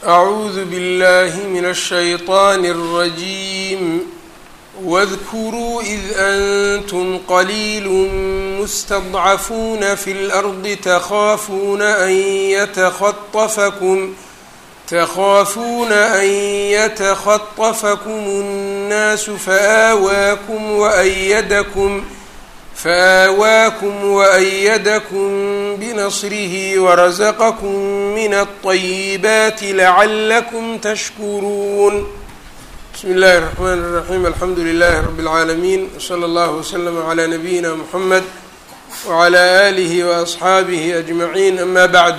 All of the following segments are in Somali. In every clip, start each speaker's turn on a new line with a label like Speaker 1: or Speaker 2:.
Speaker 1: أعوذ بالله من الشيطان الرجيم واذكروا إذ أنتم قليل مستضعفون في الأرض تخافون أن يتخطفكم تخافون أن يتخطفكم الناس فآواكم وأيدكم فآواكم وأيدكم بنصره ورزقكم من الطيبات لعلكم تشكرون بسم الله الرحمن الرحيم الحمد لله رب العالمين وصلى الله وسلم على نبينا محمد وعلى آله وأصxaabihi أجمعين أما بعد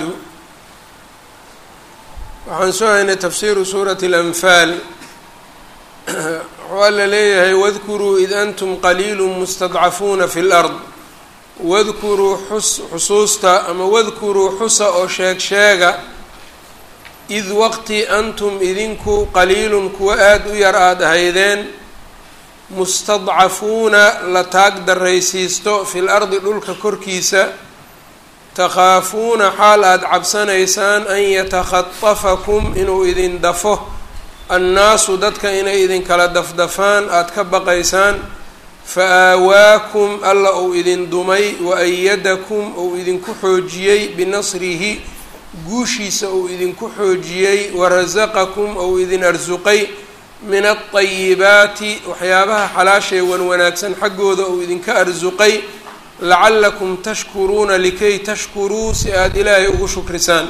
Speaker 1: waxaan soo haynay tafsiru suuraة الأنfaal waxuu alla leeyahay wadkuruu id antum qaliilu mustadcafuuna fi اlأrض wadkuruu xusuusta ama wadkuruu xusa oo sheeg sheega id waqti antum idinku qaliilun kuwa aada u yar aada ahaydeen mustadcafuuna la taag daraysiisto fi lardi dhulka korkiisa takhaafuuna xaal aada cabsanaysaan an yatakhatafakum inuu idin dafo annaasu dadka inay idinkala dafdafaan aada ka baqaysaan fa aawaakum alla uu idin dumay wa ayadakum uu idinku xoojiyey binasrihi guushiisa uu idinku xoojiyey warasaqakum ou idin arsuqay min alطayibaati waxyaabaha xalaashay wan wanaagsan xaggooda uu idinka arsuqay lacallakum tashkuruuna likay tashkuruu si aada ilaahay ugu shukrisaan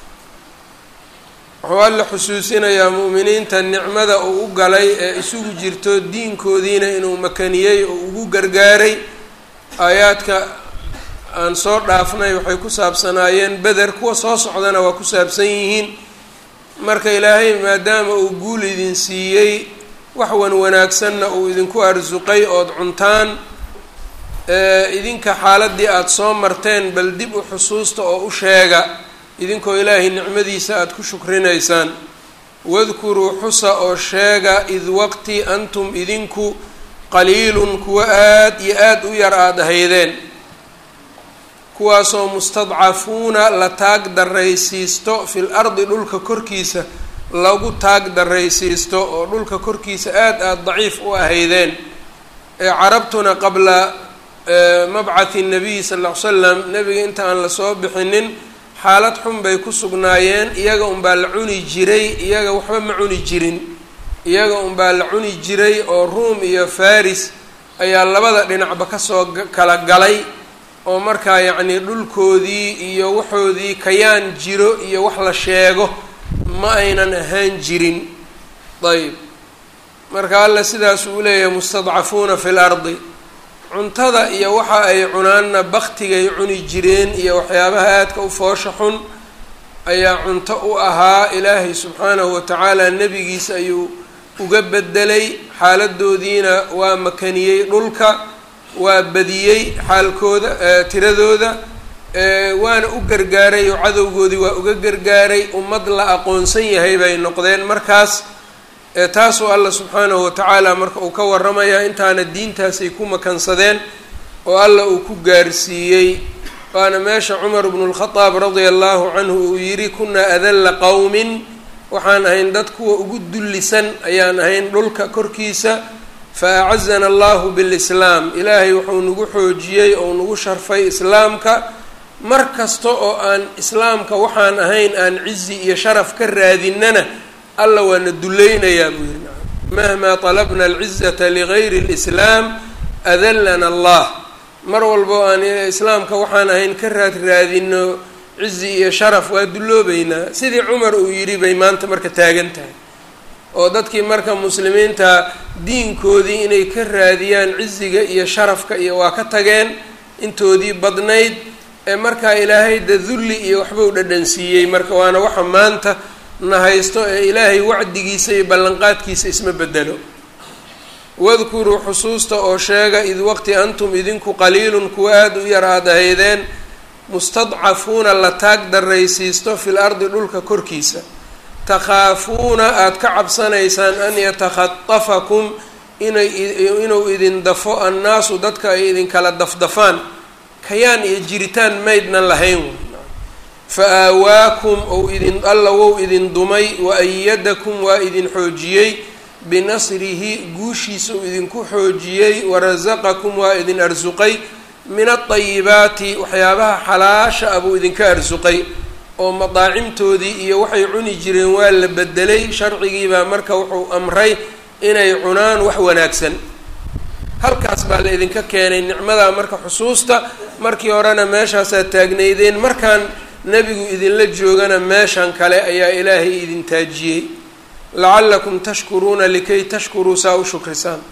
Speaker 1: wuxuu alla xusuusinayaa mu'miniinta nicmada uu u galay ee isugu jirto diinkoodiina inuu makaniyey oo ugu gargaaray aayaadka aan soo dhaafnay waxay ku saabsanaayeen beder kuwa soo socdana waa ku saabsan yihiin marka ilaahay maadaama uu guul idin siiyey wax wan wanaagsanna uu idinku arsuqay ood cuntaan idinka xaaladii aada soo marteen bal dib u xusuusta oo u sheega idinkoo ilaahay nicmadiisa aada ku shukrinaysaan wadkuruu xusa oo sheega id waqti antum idinku qaliilun kuwa aada iyo aada u yar aada ahaydeen kuwaasoo mustadcafuuna la taag daraysiisto fil ardi dhulka korkiisa lagu taag daraysiisto oo dhulka korkiisa aada aada daciif u ahaydeen ee carabtuna qabla mabcathi nabiyi sal ll ly slam nebiga inta aan lasoo bixinin xaalad xun bay ku sugnaayeen iyaga unbaa la cuni jiray iyaga waxba ma cuni jirin iyaga unbaa la cuni jiray oo ruum iyo faris ayaa labada dhinacba kasoo kala galay oo markaa yacnii dhulkoodii iyo waxoodii kayaan jiro iyo wax la sheego ma aynan ahaan jirin ayb marka alla sidaas uu leeyahay mustadcafuuna fi lardi cuntada iyo waxa ay cunaanna baktigay cuni jireen iyo waxyaabaha aadka u foosha xun ayaa cunto u ahaa ilaahay subxaanahu watacaala nebigiisa ayuu uga bedelay xaaladoodiina waa makaniyey dhulka waa badiyey xaalkooda tiradooda waana u gargaaray oo cadowgoodii waa uga gargaaray ummad la aqoonsan yahay bay noqdeen markaas taasuu alla subxaanahu watacaala marka uu ka waramayaa intaana diintaasay ku makansadeen oo alla uu ku gaarsiiyey waana meesha cumar bnu lkhadaab radia allahu canhu uu yidhi kunaa adalla qowmin waxaan ahayn dad kuwa ugu dullisan ayaan ahayn dhulka korkiisa fa acazana allahu bilislaam ilaahay wuxuu nagu xoojiyey ou nagu sharfay islaamka mar kasta oo aan islaamka waxaan ahayn aan cizi iyo sharaf ka raadinana alla waana dulleynayaa buu yihi mahmaa talabna alcizata ligayri اlislaam adallana allah mar walba oo aan islaamka waxaan ahayn ka raad raadino cizi iyo sharaf waa dulloobeynaa sidii cumar uu yidhi bay maanta marka taagan tahay oo dadkii marka muslimiinta diinkoodii inay ka raadiyaan ciziga iyo sharafka iyo waa ka tageen intoodii badnayd ee markaa ilaahay da dulli iyo waxbuu dhadhansiiyey marka waana waxa maanta na haysto ee ilaahay wacdigiisa iyo ballanqaadkiisa isma bedelo wadkuruu xusuusta oo sheega id waqti antum idinku qaliilun kuwa aada u yar aada ahaydeen mustadcafuuna la taag daraysiisto fil ardi dhulka korkiisa takhaafuuna aada ka cabsanaysaan an yatakhatafakum inay inuu idin dafo annaasu dadka ay idinkala dafdafaan kayaan iyo jiritaan maydnan lahayn fa aawaakum ou idin alla wou idin dumay wa ayadakum waa idin xoojiyey binasrihi guushiisa uu idinku xoojiyey warasaqakum waa idin arsuqay min adayibaati waxyaabaha xalaasha ah buu idinka arsuqay oo madaacimtoodii iyo waxay cuni jireen waa la bedelay sharcigiibaa marka wuxuu amray inay cunaan wax wanaagsan halkaas baa la idinka keenay nicmadaa marka xusuusta markii horena meeshaasaa taagnaydeen markaan nebigu idinla joogana meeshan kale ayaa ilaahay idin taajiyey lacallakum tashkuruuna likay tashkuruu saa u shukrisaan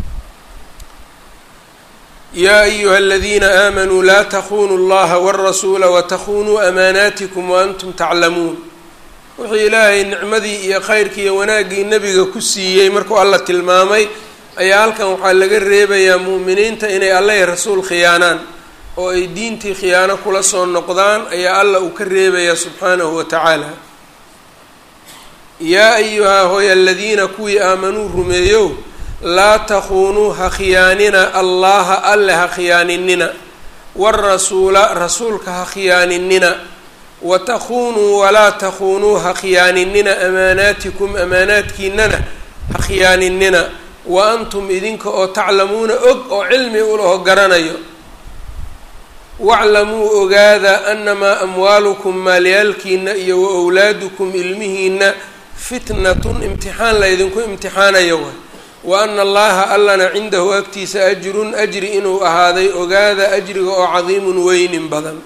Speaker 1: yaa ayuha aladiina aamanuu laa takunuu اllaha wاrasuula watakunuu amaanaatikum waantum taclamuun wuxuu ilaahay nicmadii iyo khayrkii iyo wanaaggii nebiga ku siiyey markuu alla tilmaamay ayaa halkan waxaa laga reebayaa mu'miniinta inay alla rasuul khiyaanaan oo ay diintii khiyaano kula soo noqdaan ayaa alla uu ka reebayaa subxaanahu wa tacaala yaa ayuhaa hooy aladiina kuwii aamanuu rumeeyow laa takuunuu ha khiyaanina allaha alle ha khiyaaninina warasuula rasuulka ha khiyaaninina wa takuunuu walaa takuunuu ha khiyaaninina amaanaatikum amaanaadkiinana ha khiyaaninina wa antum idinka oo taclamuuna og oo cilmi ulaho garanayo waclamuu ogaada anamaa amwaalukum maalyaalkiina iyo wa owlaadukum ilmihiina fitnatun imtixaan la ydinku imtixaanayo way wa ana allaha allana cindahu agtiisa ajrun ajri inuu ahaaday ogaada ajriga oo cadiimun weynin badan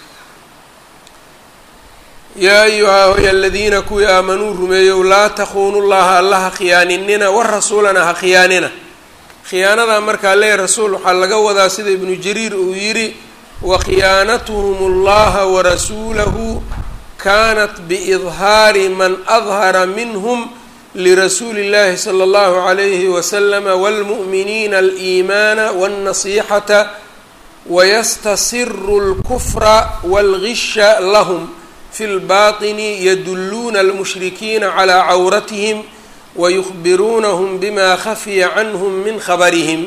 Speaker 1: yaa ayuhaa hoy aladiina kuwii aamanuu rumeeyow laa takuunu llaha alla ha khiyaaninina warasuulana ha khiyaanina khiyaanadaa markaa lee rasuul waxaa laga wadaa sida ibnu jariir uu yidhi wa khiyaanatuhum allaha warasuulahu kanat biidhaari man adhara minhm lirasuuli اllahi slى اllahu عalayhi waslama wاlmu'miniina aliimaana wاlnasixata wayastasiru اlkufra wاlgisha lahm fi اlbaطini yaduluuna almushrikiina calى cawratihim wayukhbiruunahum bima khafiya canhm min khabarihim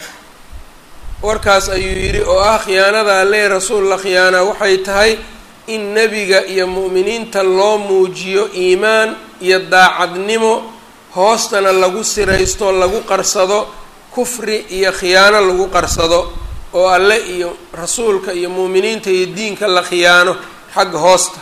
Speaker 1: warkaas ayuu yidhi oo ah khiyaanada alle rasuul la khiyaanaa waxay tahay in nebiga iyo mu'miniinta loo muujiyo iimaan iyo daacadnimo hoostana lagu siraysto lagu qarsado kufri iyo khiyaano lagu qarsado oo alle iyo rasuulka iyo mu'miniinta iyo diinka la khiyaano xagga hoosta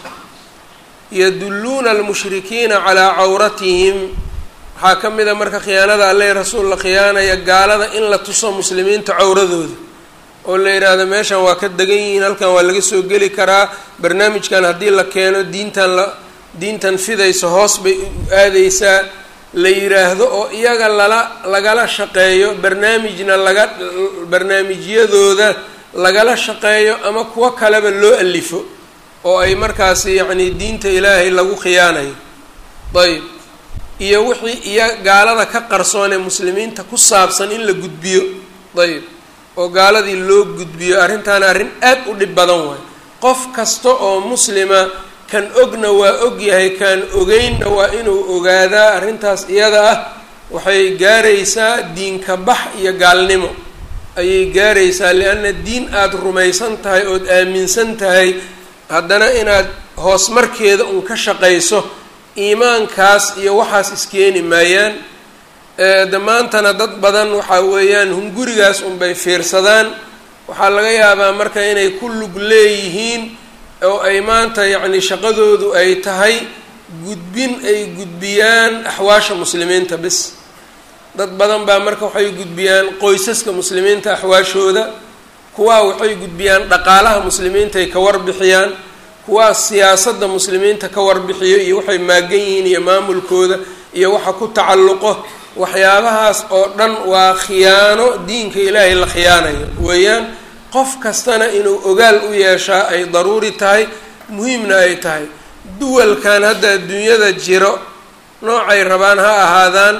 Speaker 1: yadulluuna almushrikiina calaa cawratihim waxaa ka mid a marka khiyaanada alle rasuul la khiyaanaya gaalada in la tuso muslimiinta cawradooda oo la yidhaahdo meeshan waa ka degan yihiin halkan waa laga soo geli karaa barnaamijkan haddii la keeno diintan la diintan fidaysa hoos bay aadeysaa la yidhaahdo oo iyaga lala lagala shaqeeyo barnaamijna laga barnaamijyadooda lagala shaqeeyo ama kuwo kaleba loo alifo oo ay markaasi yacni diinta ilaahay lagu khiyaanayo ayb iyo wixii iyo gaalada ka qarsoon ee muslimiinta ku saabsan in la gudbiyo ayb oo gaaladii loo gudbiyo arrintaana arrin aad u dhib badan waay qof kasta oo muslima kan ogna waa og yahay kan ogeynna waa inuu ogaadaa arrintaas iyada ah waxay gaaraysaa diinka bax iyo gaalnimo ayay gaaraysaa lianna diin aada rumaysan tahay ood aaminsan tahay haddana inaad hoos markeeda un ka shaqayso iimaankaas iyo waxaas iskeeni maayaan damaantana dad badan waxaa weeyaan hungurigaas unbay fiirsadaan waxaa laga yaabaa marka inay ku lug leeyihiin oo ay maanta yacni shaqadoodu ay tahay gudbin ay gudbiyaan axwaasha muslimiinta bis dad badan baa marka waxay gudbiyaan qoysaska muslimiinta axwaashooda kuwaa waxay gudbiyaan dhaqaalaha muslimiinta ay ka warbixiyaan kuwaa siyaasadda muslimiinta ka warbixiyo iyo waxay maagan yihiin iyo maamulkooda iyo waxa ku tacalluqo waxyaabahaas oo dhan waa khiyaano diinka ilaahay la khiyaanayo weeyaan qof kastana inuu ogaal u yeeshaa ay daruuri tahay muhiimna ay tahay duwalkan hadda adduunyada jiro noocay rabaan ha ahaadaan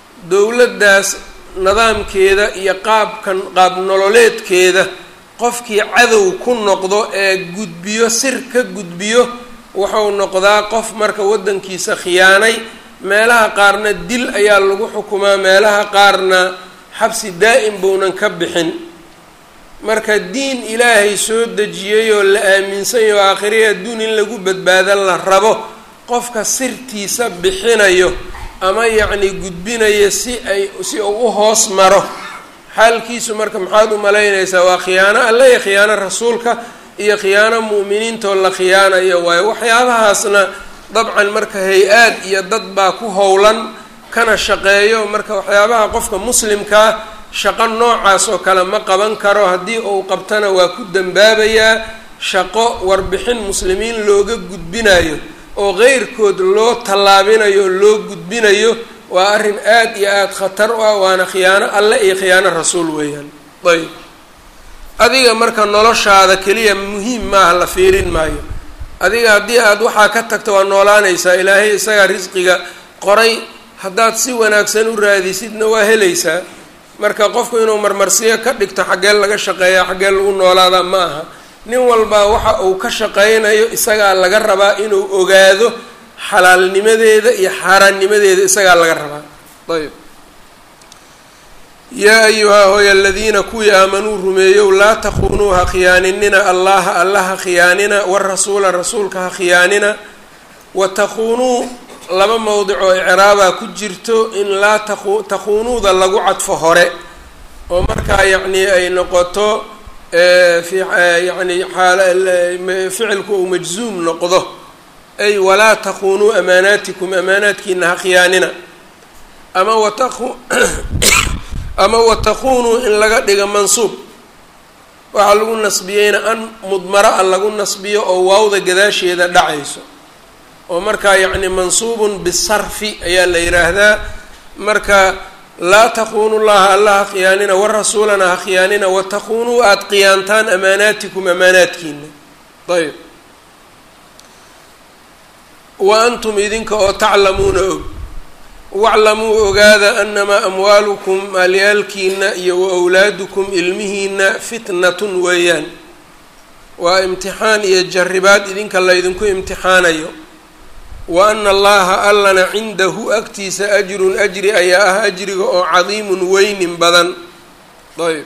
Speaker 1: dowladdaas nidaamkeeda iyo qaabkan qaab nololeedkeeda qofkii cadow ku noqdo ee gudbiyo sir ka gudbiyo wuxuu noqdaa qof marka waddankiisa khiyaanay meelaha qaarna dil ayaa lagu xukumaa meelaha qaarna xabsi daa'im bounan ka bixin marka diin ilaahay soo dejiyey oo la aaminsan yaho aakhiriya adduun in lagu badbaadan la rabo qofka sirtiisa bixinayo ama yacni gudbinayo si ay si uu u hoos maro xaalkiisu marka maxaad u malaynaysaa waa khiyaano alle iyo khiyaano rasuulka iyo khiyaano mu'miniintoo la khiyaanayo waayo waxyaabahaasna dabcan marka hay-aad iyo dad baa ku howlan kana shaqeeyo marka waxyaabaha qofka muslimkaa shaqo noocaas oo kale ma qaban karo haddii uu qabtana waa ku dambaabayaa shaqo warbixin muslimiin looga gudbinayo oo qeyrkood loo tallaabinayo oo loo gudbinayo waa arrin aad iyo aada khatar u ah waana khiyaano alle iyo khiyaano rasuul weeyaan ayb adiga marka noloshaada keliya muhiim maaha la fiirin maayo adiga haddii aada waxaa ka tagto waa noolaanaysaa ilaahay isagaa risqiga qoray haddaad si wanaagsan u raadisidna waa helaysaa marka qofku inuu marmarsiyo ka dhigto xaggee laga shaqeeya xaggee lagu noolaadaa ma aha nin walbaa waxa uu ka shaqaynayo isagaa laga rabaa inuu ogaado xalaalnimadeeda iyo xaaraannimadeeda isagaa laga rabaa ayb yaa ayuhaa hooy aladiina kuwii aamanuu rumeeyow laa takuunuu ha khiyaaninina allaha alla ha khiyaanina warasuula rasuulka ha khiyaanina wa takuunuu laba mowdic oo icraabaa ku jirto in laa taku takuunuuda lagu cadfo hore oo markaa yacni ay noqoto fi yani ficilku uu majzuum noqdo ay walaa takuunuu amaanaatikum amaanaadkiina ha khiyaanina ama wataqu ama watakuunuu in laga dhigo mansuub waxaa lagu nasbiyeyna an mudmara a lagu nasbiyo oo waawda gadaasheeda dhacayso oo markaa yacni mansuubun bisarfi ayaa la yidhaahdaa marka laa takuunu llaha alla ha khiyaanina warasuulana ha khiyaanina watakuunuu aada khiyaantaan amaanaatikum amaanaadkiina ayb wa antum idinka oo taclamuuna og waclamuu ogaada anamaa amwaalukum maalyaalkiina iyo wa awlaadukum ilmihiina fitnatun weeyaan waa imtixaan iyo jarribaad idinka laydinku imtixaanayo wa ana allaha allana cindahu agtiisa ajrun ajri ayaa ah ajriga oo cadiimun weynin badan ayb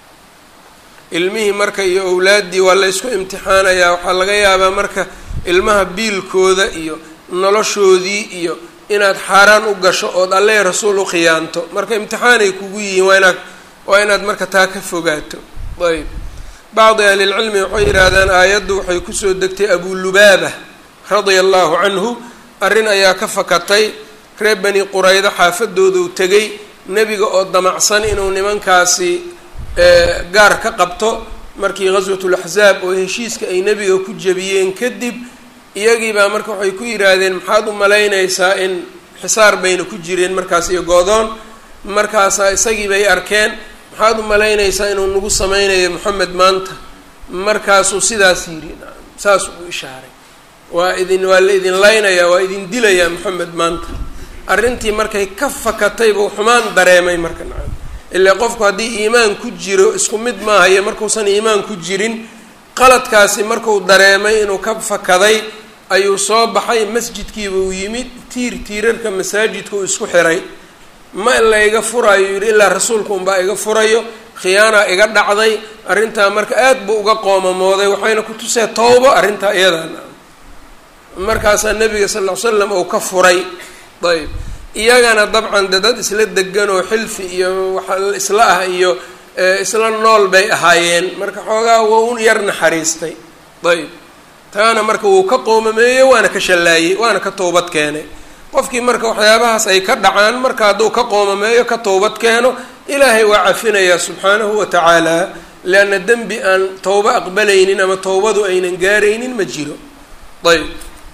Speaker 1: ilmihii marka iyo owlaaddii waa laysku imtixaanayaa waxaa laga yaabaa marka ilmaha biilkooda iyo noloshoodii iyo inaad xaaraan u gasho ood alle rasuul u khiyaanto marka imtixaanay kugu yihiin waa inaad waa inaad marka taa ka fogaato ayb bacdi ahlilcilmi waxay yidhaahdaan aayaddu waxay kusoo degtay abulubaaba radia allahu canhu arrin ayaa ka fakatay reer bani quraydo xaafadooduu tegay nebiga oo damacsan inuu nimankaasi gaar ka qabto markii ghaswatulaxsaab oo heshiiska ay nebiga ku jebiyeen kadib iyagii baa marka waxay ku yidhaahdeen maxaad u malaynaysaa in xisaar bayna ku jireen markaas iyo goodoon markaasaa isagii bay arkeen maxaad u malaynaysaa inuu nagu sameynayo moxamed maanta markaasuu sidaas yidhi saas uu ishaaray waa idin waa la idin laynayaa waa idin dilayaa moxamed maanta arrintii markay ka fakatay buu xumaan dareemay marka nacam ilaa qofku haddii iimaan ku jiro isku mid maahayo markuusan iimaan ku jirin qaladkaasi marku dareemay inuu ka fakaday ayuu soo baxay masjidkiiba uu yimid tiir tiirarka masaajidka uu isku xiray ma la iga furayo yidhi ilaa rasuulku unbaa iga furayo khiyaanaa iga dhacday arrintaa marka aad buu uga qoomamooday waxayna ku tusee towbo arrintaa iyadan markaasaa nabiga sal ll ly slam uu ka furay ayb iyagana dabcan de dad isla degan oo xilfi iyo waxa isla ah iyo isla nool bay ahaayeen marka xoogaa waa u yar naxariistay ayb taana marka wuu ka qoomameeyey waana ka shallaayey waana ka toobad keenay qofkii marka waxyaabahaas ay ka dhacaan marka hadduu ka qoomameeyo ka toobad keeno ilaahay waa cafinayaa subxaanahu wa tacaala leanna dembi aan towbo aqbalaynin ama towbadu aynan gaaraynin ma jiro ayb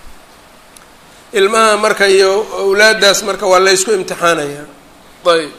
Speaker 1: ilmaha marka iyo awlaaddaas marka waa laysku imtixaanayaa ayb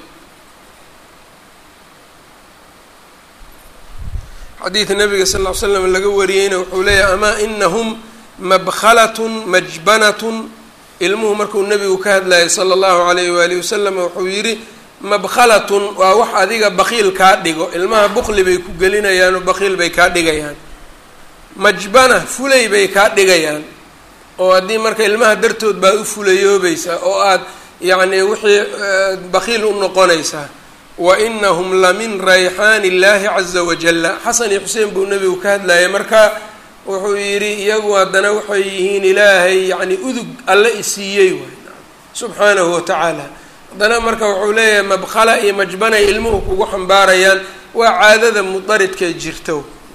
Speaker 1: xadiida nabiga sal ll ly slam laga wariyeyna wuxuu leeyahay amaa inahum mabkhalatun majbanatun ilmuhu markuu nebigu ka hadlayay sala allahu alayh waalihi wasalam wuxuu yidhi mabkhalatun waa wax adiga bakiil kaa dhigo ilmaha bukli bay ku gelinayaan oo bakiil bay kaa dhigayaan majbana fulay bay kaa dhigayaan oo haddii marka ilmaha dartood baad u fulayoobaysaa oo aad yacni wixii bakiil u noqonaysaa wa inahum la min rayxaani illaahi caza wajalla xasan iyo xuseen buu nebigu ka hadlayay marka wuxuu yidhi iyagu haddana waxay yihiin ilaahay yacni udug alle isiiyey waay subxaanahu watacaala haddana marka wuxuu leeyahay mabkhala iyo majbanay ilmuhu kugu xambaarayaan waa caadada mudaridkee jirto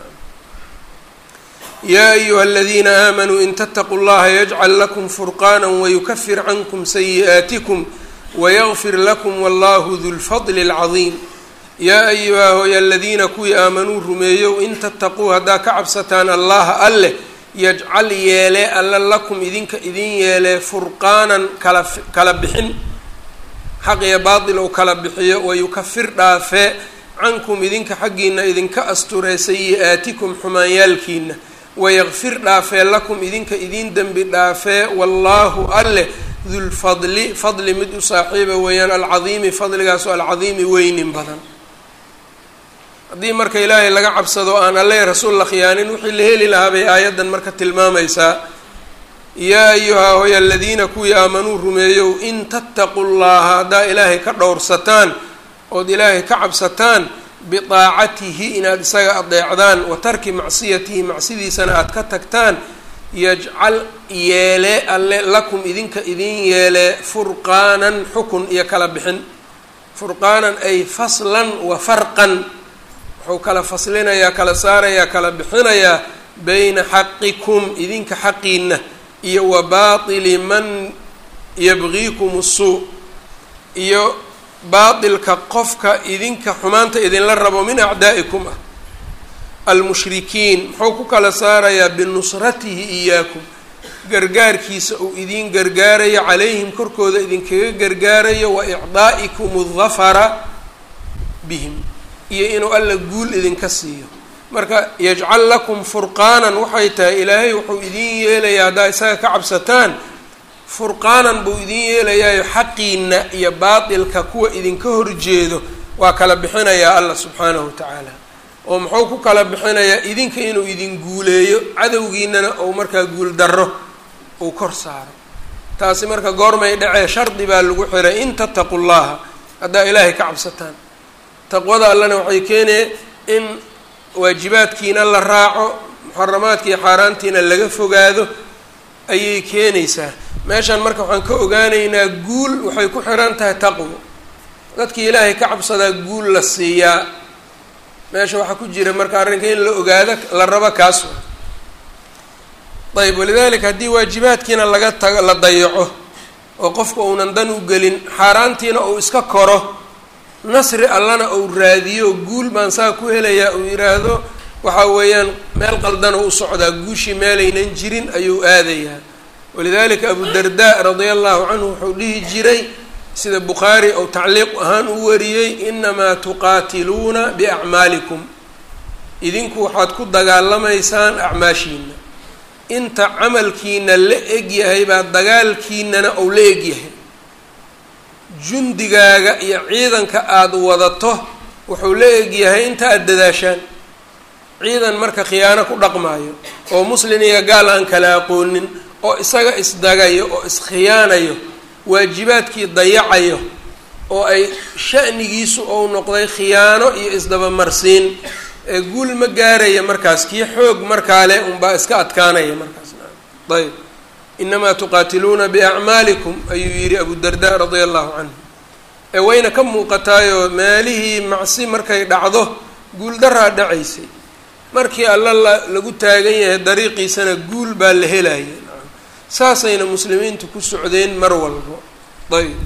Speaker 1: yaa ayuha aladiina aamanuu in tattaquu llaha yajcal lakum furqaana wayukafir cankum sayi'aatikum wayagfir lakum wallahu du lfadli اlcadiim yaa ayuha hooy aladiina kuwii aamanuu rumeeyow in tattaquu haddaa ka cabsataan allaha alleh yajcal yeelee alla lakum idinka idin yeelee furqaanan kala kala bixin xaq iyo baatil ou kala bixiyo wayukafir dhaafee cankum idinka xaggiina idinka asturee sayi-aatikum xumaanyaalkiina wayakfir dhaafee lakum idinka idin dembi dhaafee wallaahu alleh dulfadli fadli mid u saaxiiba weeyaan alcadiimi fadligaasoo alcadiimi weynin badan haddii marka ilaahay laga cabsado aan alle rasuul la khiyaanin wixii la heli lahaa bay aayaddan marka tilmaamaysaa yaa ayuhaa hoy aladiina kuwii aamanuu rumeeyow in tattaqu llaha haddaa ilaahay ka dhowrsataan ood ilaahay ka cabsataan bidaacatihi inaad isaga adeecdaan wa tarki macsiyatihi macsidiisana aada ka tagtaan yajcal yeelee alle lakum idinka idin yeelee furqaanan xukun iyo kala bixin furqaanan ay faslan wa farqan wuxuu kala faslinayaa kala saarayaa kala bixinayaa bayna xaqikum idinka xaqiina iyo wa baatili man yabgiikum suu iyo baatilka qofka idinka xumaanta idinla rabo min acdaa'ikum ah almushrikiin muxuu ku kala saarayaa binusratihi iyaakum gargaarkiisa uu idiin gargaarayo calayhim korkooda idinkaga gargaarayo wa icdaa'ikum aldafara bihim iyo inuu alla guul idinka siiyo marka yajcal lakum furqaanan waxay tahay ilaahay wuxuu idiin yeelayaa haddaa isaga ka cabsataan furqaanan buu idiin yeelayaayo xaqiina iyo baatilka kuwa idinka horjeedo waa kala bixinayaa allah subxaanahu watacaala oo muxuu ku kala bixinayaa idinka inuu idin guuleeyo cadowgiinana ou markaa guul darro uu kor saaro taasi marka goormay dhacee shardi baa lagu xiray in tattaqu llaha haddaa ilaahay ka cabsataan taqwada allana waxay keenee in waajibaadkiina la raaco muxaramaadka iyo xaaraantiina laga fogaado ayay keenaysaa meeshan marka waxaan ka ogaanaynaa guul waxay ku xiran tahay taqwo dadkii ilaahay ka cabsadaa guul la siiyaa meesha waxaa ku jira marka arrinka in la ogaado la rabo kaas ayb walidalika haddii waajibaadkiina laga tago la dayaco oo qofka uunan dan u gelin xaaraantiina uu iska koro nasri allana uu raadiyo guul baan saa ku helayaa uu yidhaahdo waxa weeyaan meel qaldana u socdaa guushii meelaynan jirin ayuu aadayaa walidalika abu darda radia allahu canhu wuxuu dhihi jiray sida bukhaari ou tacliiq ahaan u wariyey inamaa tuqaatiluuna biacmaalikum idinku waxaad ku dagaalamaysaan acmaashiina inta camalkiina la eg yahay baa dagaalkiinana ou la eg yahay jundigaaga iyo ciidanka aada wadato wuxuu la eg yahay inta aada dadaashaan ciidan marka khiyaano ku dhaqmaayo oo muslin iyo gaal aan kala aqoonin oo isaga isdagayo oo iskhiyaanayo waajibaadkii dayacayo oo ay sha'nigiisu ou noqday khiyaano iyo isdabamarsiin ee guul ma gaaraya markaas kii xoog markaa leh unbaa iska adkaanaya markaas ayb inamaa tuqaatiluuna biacmaalikum ayuu yidhi abu darda radia allahu canhu ee wayna ka muuqataayoo meelihii macsi markay dhacdo guuldaraa dhacaysay markii alla la lagu taagan yahay dariiqiisana guul baa la helaya saasayna muslimiintu ku socdeen mar walbo ayb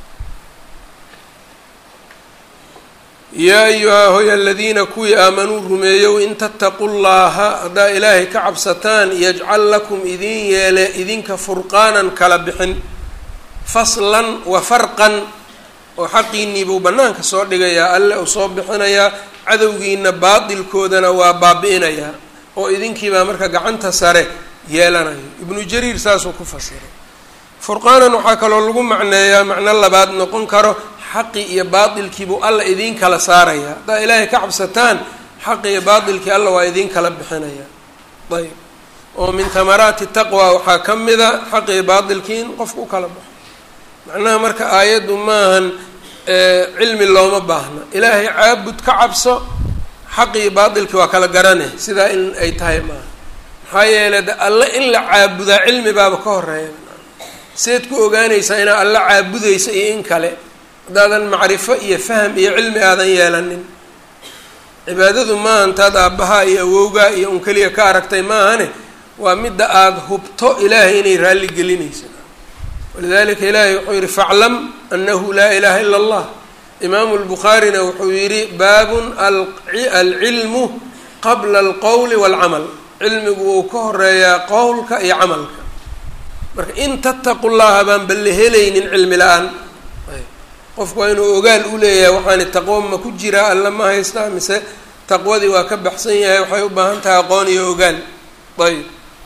Speaker 1: yaa ayuhaa hoy aladiina kuwii aamanuu rumeeyow in tattaqu llaha haddaa ilaahay ka cabsataan yajcal lakum idin yeele idinka furqaanan kala bixin faslan wa farqan oo xaqiinii buu bannaanka soo dhigayaa alle uu soo bixinayaa cadowgiina baatilkoodana waa baabi-inayaa oo idinkiibaa marka gacanta sare yeelanayo ibnu jariir saasuu ku fasiray furqaanan waxaa kaloo lagu macneeyaa macno labaad noqon karo xaqi iyo baatilkiibuu alla idiin kala saarayaa haddaa ilaahay ka cabsataan xaqi iyo baatilkii alla waa idiin kala bixinaya ayb oo min tamaraati taqwa waxaa ka mida xaqi iyo baatilkii in qofku u kala baxo macnaha marka aayaddu maahan cilmi looma baahna ilaahay caabud ka cabso xaqii baatilki waa kala garane sidaa in ay tahay maaha maxaa yeelay de alle in la caabudaa cilmi baaba ka horeeya seed ku ogaanaysaa inaad alla caabudaysa iyo in kale haddaadan macrifo iyo faham iyo cilmi aadan yeelanin cibaadadu maaha intaad aabbahaa iyo awowgaa iyo un keliya ka aragtay maahane waa midda aada hubto ilaahay inay raalli gelinaysa walidalika ilaahay wuxuu yihi faclam anahu laa ilaha ila allah imaamu lbukhaarina wuxuu yihi baabun alcilmu qabla alqowli waalcamal cilmigu wuu ka horeeyaa qowlka iyo camalka marka in tattaqu llaha baan balle helaynin cilmi la-aan qofku waa inuu ogaal u leeyahay waxaani taqwo ma ku jiraa alla ma haystaa mise taqwadii waa ka baxsan yahay waxay u baahan tahay aqoon iyo ogaal ayb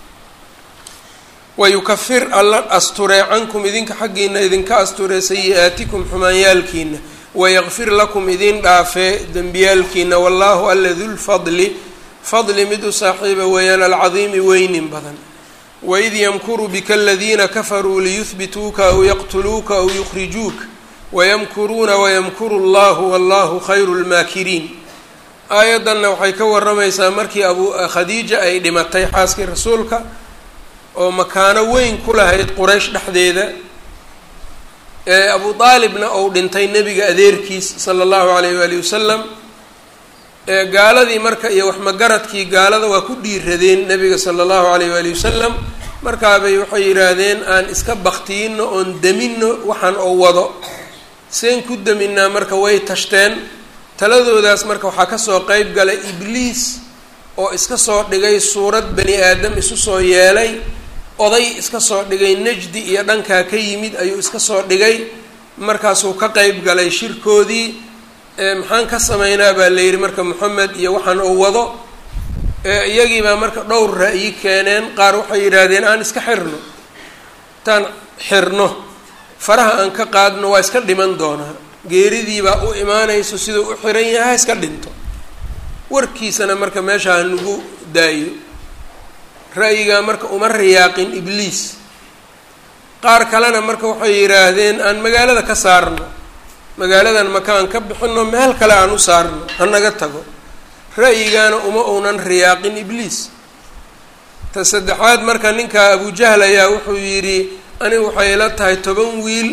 Speaker 1: wayukafir alla asturee cankum idinka xaggiina idinka asturee sayi-aatikum xumaanyaalkiina wayakfir lakum idin dhaafee dembiyaalkiina wallaahu alla dulfadli fadli mid u saaxiiba weeyaan alcadiimi weynin badan waid yamkuru bika aladiina kafaruu liyuhbituuka aw yaqtuluuka aw yukhrijuuka wayamkuruuna wayamkuru allahu wallahu khayru lmaakiriin aayaddanna waxay ka waramaysaa markii abu khadiija ay dhimatay xaaskii rasuulka oo makaano weyn ku lahayd quraysh dhexdeeda ee abu aalibna ou dhintay nebiga adeerkiis sala allahu alayh waali wasalam ee gaaladii marka iyo waxmagaradkii gaalada waa ku dhiiradeen nebiga sala allahu alayh waali wasalam markaabay waxay yidhaahdeen aan iska baktiino oon damino waxaan oo wado seen ku daminaa marka way tashteen taladoodaas marka waxaa kasoo qeyb galay ibliis oo iska soo dhigay suurad bani aadam isu soo yeelay oday iska soo dhigay najdi iyo dhankaa ka yimid ayuu iska soo dhigay markaasuu ka qeyb galay shirkoodii maxaan ka sameynaa baa la yidhi marka moxamed iyo waxaan uu wado iyagiibaa marka dhowr ra-yi keeneen qaar waxay yidhaahdeen aan iska xirno intaan xirno faraha aan ka qaadno waa iska dhiman doonaa geeridiibaa u imaanayso siduu u xiran yahay ha iska dhinto warkiisana marka meesha ha nagu daayo ra'yigaa marka uma riyaaqin ibliis qaar kalena marka waxay yidhaahdeen aan magaalada ka saarno magaaladan makaan ka bixino meel kale aan u saarno hanaga tago ra'yigaana uma uunan riyaaqin ibliis ta saddexaad marka ninka abujahl ayaa wuxuu yidhi anigu waxay la tahay toban wiil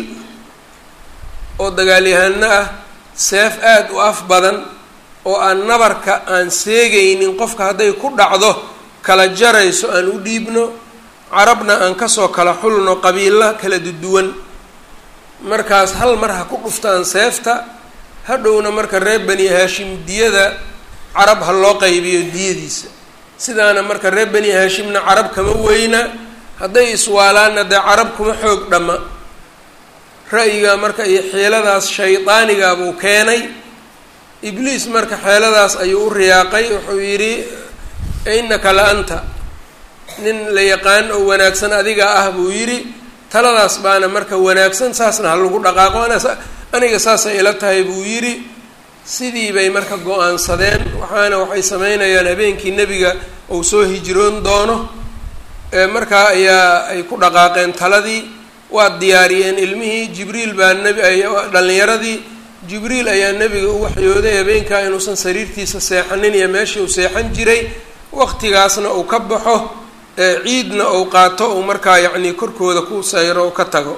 Speaker 1: oo dagaalyahano ah seef aada u af badan oo aan nabarka aan seegaynin qofka hadday ku dhacdo kala jarayso aan u dhiibno carabna aan kasoo kala xulno qabiilo kala duduwan markaas hal mar ha ku dhuftaan seefta hadhowna marka reer bani haashim diyada carab ha loo qaybiyo diyadiisa sidaana marka reer bani haashimna carab kama weyna hadday iswaalaanna dee carab kuma xoog dhamma ra'yigaa marka iyo xeeladaas shaydaanigaa buu keenay ibliis marka xeeladaas ayuu u riyaaqay wuxuu yidhi innaka la anta nin la yaqaan oo wanaagsan adiga ah buu yidhi taladaas baana marka wanaagsan saasna ha lagu dhaqaaqo aniga saasay ila tahay buu yidhi sidii bay marka go-aansadeen waxaana waxay sameynayaan habeenkii nebiga uu soo hijroon doono markaa ayaa ay ku dhaqaaqeen taladii waa diyaariyeen ilmihii jibriil baa nebi dhallinyaradii jibriil ayaa nebiga u waxyooday habeenkaa inuusan sariirtiisa seexanin iyo meeshii uu seexan jiray waqtigaasna uu ka baxo ciidna uu qaato uu markaa yacnii korkooda ku sayro u ka tago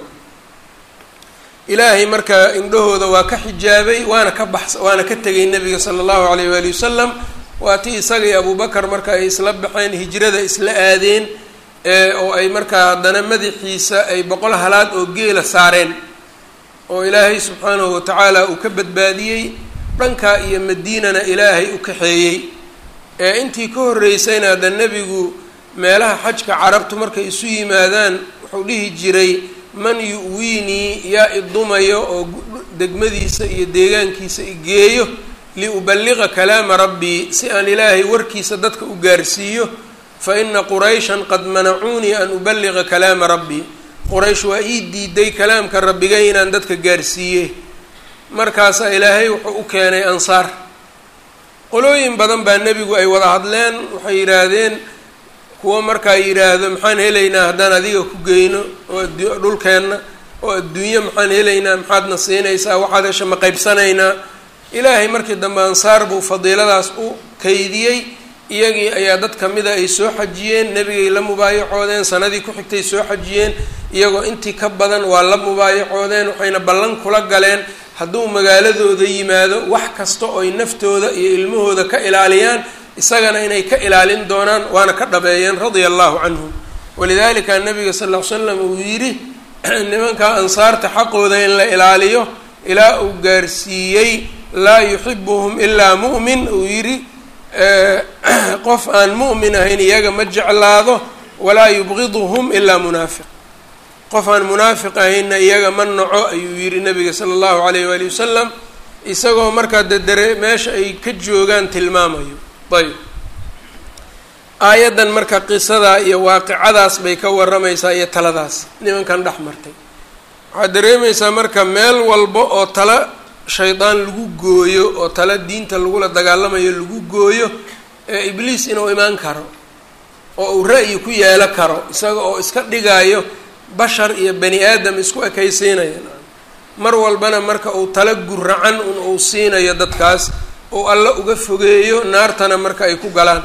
Speaker 1: ilaahay marka indhahooda waa ka xijaabay waana ka bax waana ka tegay nebiga sala allahu alayh waali wasalam waa ti isaga iyo abubakar marka ay isla baxeen hijrada isla aadeen oo ay markaa haddana madaxiisa ay boqol halaad oo geela saareen oo ilaahay subxaanahu watacaala uu ka badbaadiyey dhankaa iyo madiinana ilaahay u kaxeeyey ee intii ka horreysayna hadda nebigu meelaha xajka carabtu markay isu yimaadaan wuxuu dhihi jiray man yu-wiinii yaa idumayo oo degmadiisa iyo deegaankiisa igeeyo liuballiqa kalaama rabbii si aan ilaahay warkiisa dadka u gaarsiiyo fa ina qurayshan qad manacuunii an uballiqa kalaama rabbii quraysh waa ii diiday kalaamka rabbigay inaan dadka gaarsiiye markaasaa ilaahay wuxuu u keenay ansaar qolooyin badan baa nebigu ay wada hadleen waxay yidhaahdeen kuwa markaa yidhaahdo maxaan helaynaa haddaan adiga ku geyno oo dhulkeenna oo adduunye maxaan helaynaa maxaadna siinaysaa waxaad hesha ma qaybsanaynaa ilaahay markii dambe ansaar buu fadiiladaas u kaydiyey iyagii ayaa dad kamida ay soo xajiyeen nebigay la mubaayacoodeen sanadii ku xigtay soo xajiyeen iyagoo intii ka badan waa la mubaayacoodeen waxayna ballan kula galeen hadduu magaaladooda yimaado wax kasta oo ay naftooda iyo ilmahooda ka ilaaliyaan isagana inay ka ilaalin doonaan waana ka dhabeeyeen radia allahu canhum walidalika nabiga sal ll ly slam uu yidhi nimanka ansaarta xaqooda in la ilaaliyo ilaa uu gaarsiiyey laa yuxibuhum ilaa mu'min uu yidhi qof aan mu'min ahayn iyaga ma jeclaado walaa yubqiduhum ilaa munaafiq qof aan munaafiq ahaynna iyaga ma naco ayuu yidhi nabiga sala allahu alayh waali wasalam isagoo markaa dedere meesha ay ka joogaan tilmaamayo ayb aayaddan marka qisadaa iyo waaqicadaas bay ka waramaysaa iyo taladaas nimankan dhex martay waxaad dareemaysaa marka meel walba oo tala shaydaan lagu gooyo oo tala diinta lagula dagaalamayo lagu gooyo ee ibliis inuu imaan karo oo uu ra'yi ku yeelo karo isaga oo iska dhigaayo bashar iyo bani aadam isku ekaysiinaya mar walbana marka uu tala guracan un uu siinayo dadkaas uu alla uga fogeeyo naartana marka ay ku galaan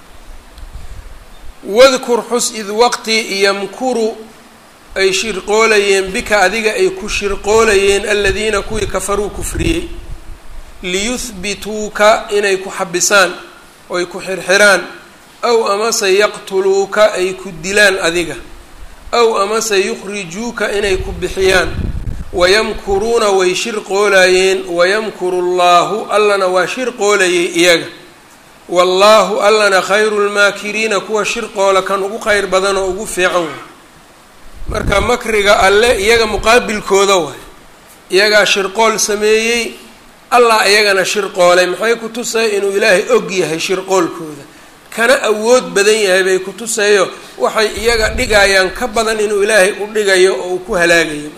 Speaker 1: wadkur xus id waqti yamkuru ay shirqoolayeen bika adiga ay ku shirqoolayeen aladiina kuwii kafaruu kufriyey liyuhbituuka inay ku xabisaan oo ay ku xirxiraan aw amase yaqtuluuka ay ku dilaan adiga aw amase yukhrijuuka inay ku bixiyaan wayamkuruuna way shirqoolayeen wayamkuru llaahu allana waa shirqoolayay iyaga wallaahu allana khayru lmaakiriina kuwa shirqoola kan ugu kheyr badan oo ugu fiican waay marka makriga alle iyaga muqaabilkooda waay iyagaa shirqool sameeyey allah iyagana shirqoolay maxay ku tusay inuu ilaahay og yahay shirqoolkooda kana awood badan yahay bay ku tusayo waxay iyaga dhigayaan ka badan inuu ilaahay u dhigayo oo uu ku halaagayo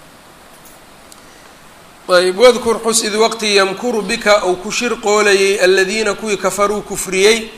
Speaker 1: ayb wadkur xus id waqti yamkuru bika uu ku shirqoolayay aladiina kuwii kafaruu kufriyey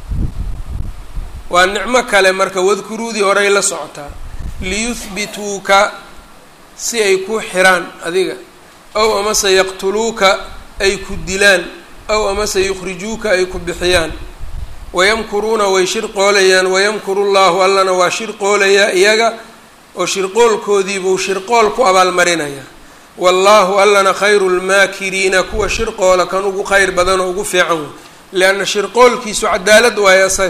Speaker 1: waa nicmo kale marka wadkuruudii horay la socotaa liyuhbituuka si ay ku xiraan adiga aw amase yaqtuluuka ay ku dilaan aw amase yukhrijuuka ay ku bixiyaan wayamkuruuna way shirqoolayaan wayamkuru llaahu allana waa shirqoolayaa iyaga oo shirqoolkoodiibuu shirqool ku abaalmarinaya wallaahu allana khayru lmaakiriina kuwa shirqoola kan ugu kheyr badan oo ugu fiican wey lianna shirqoolkiisu cadaalad waayo asaga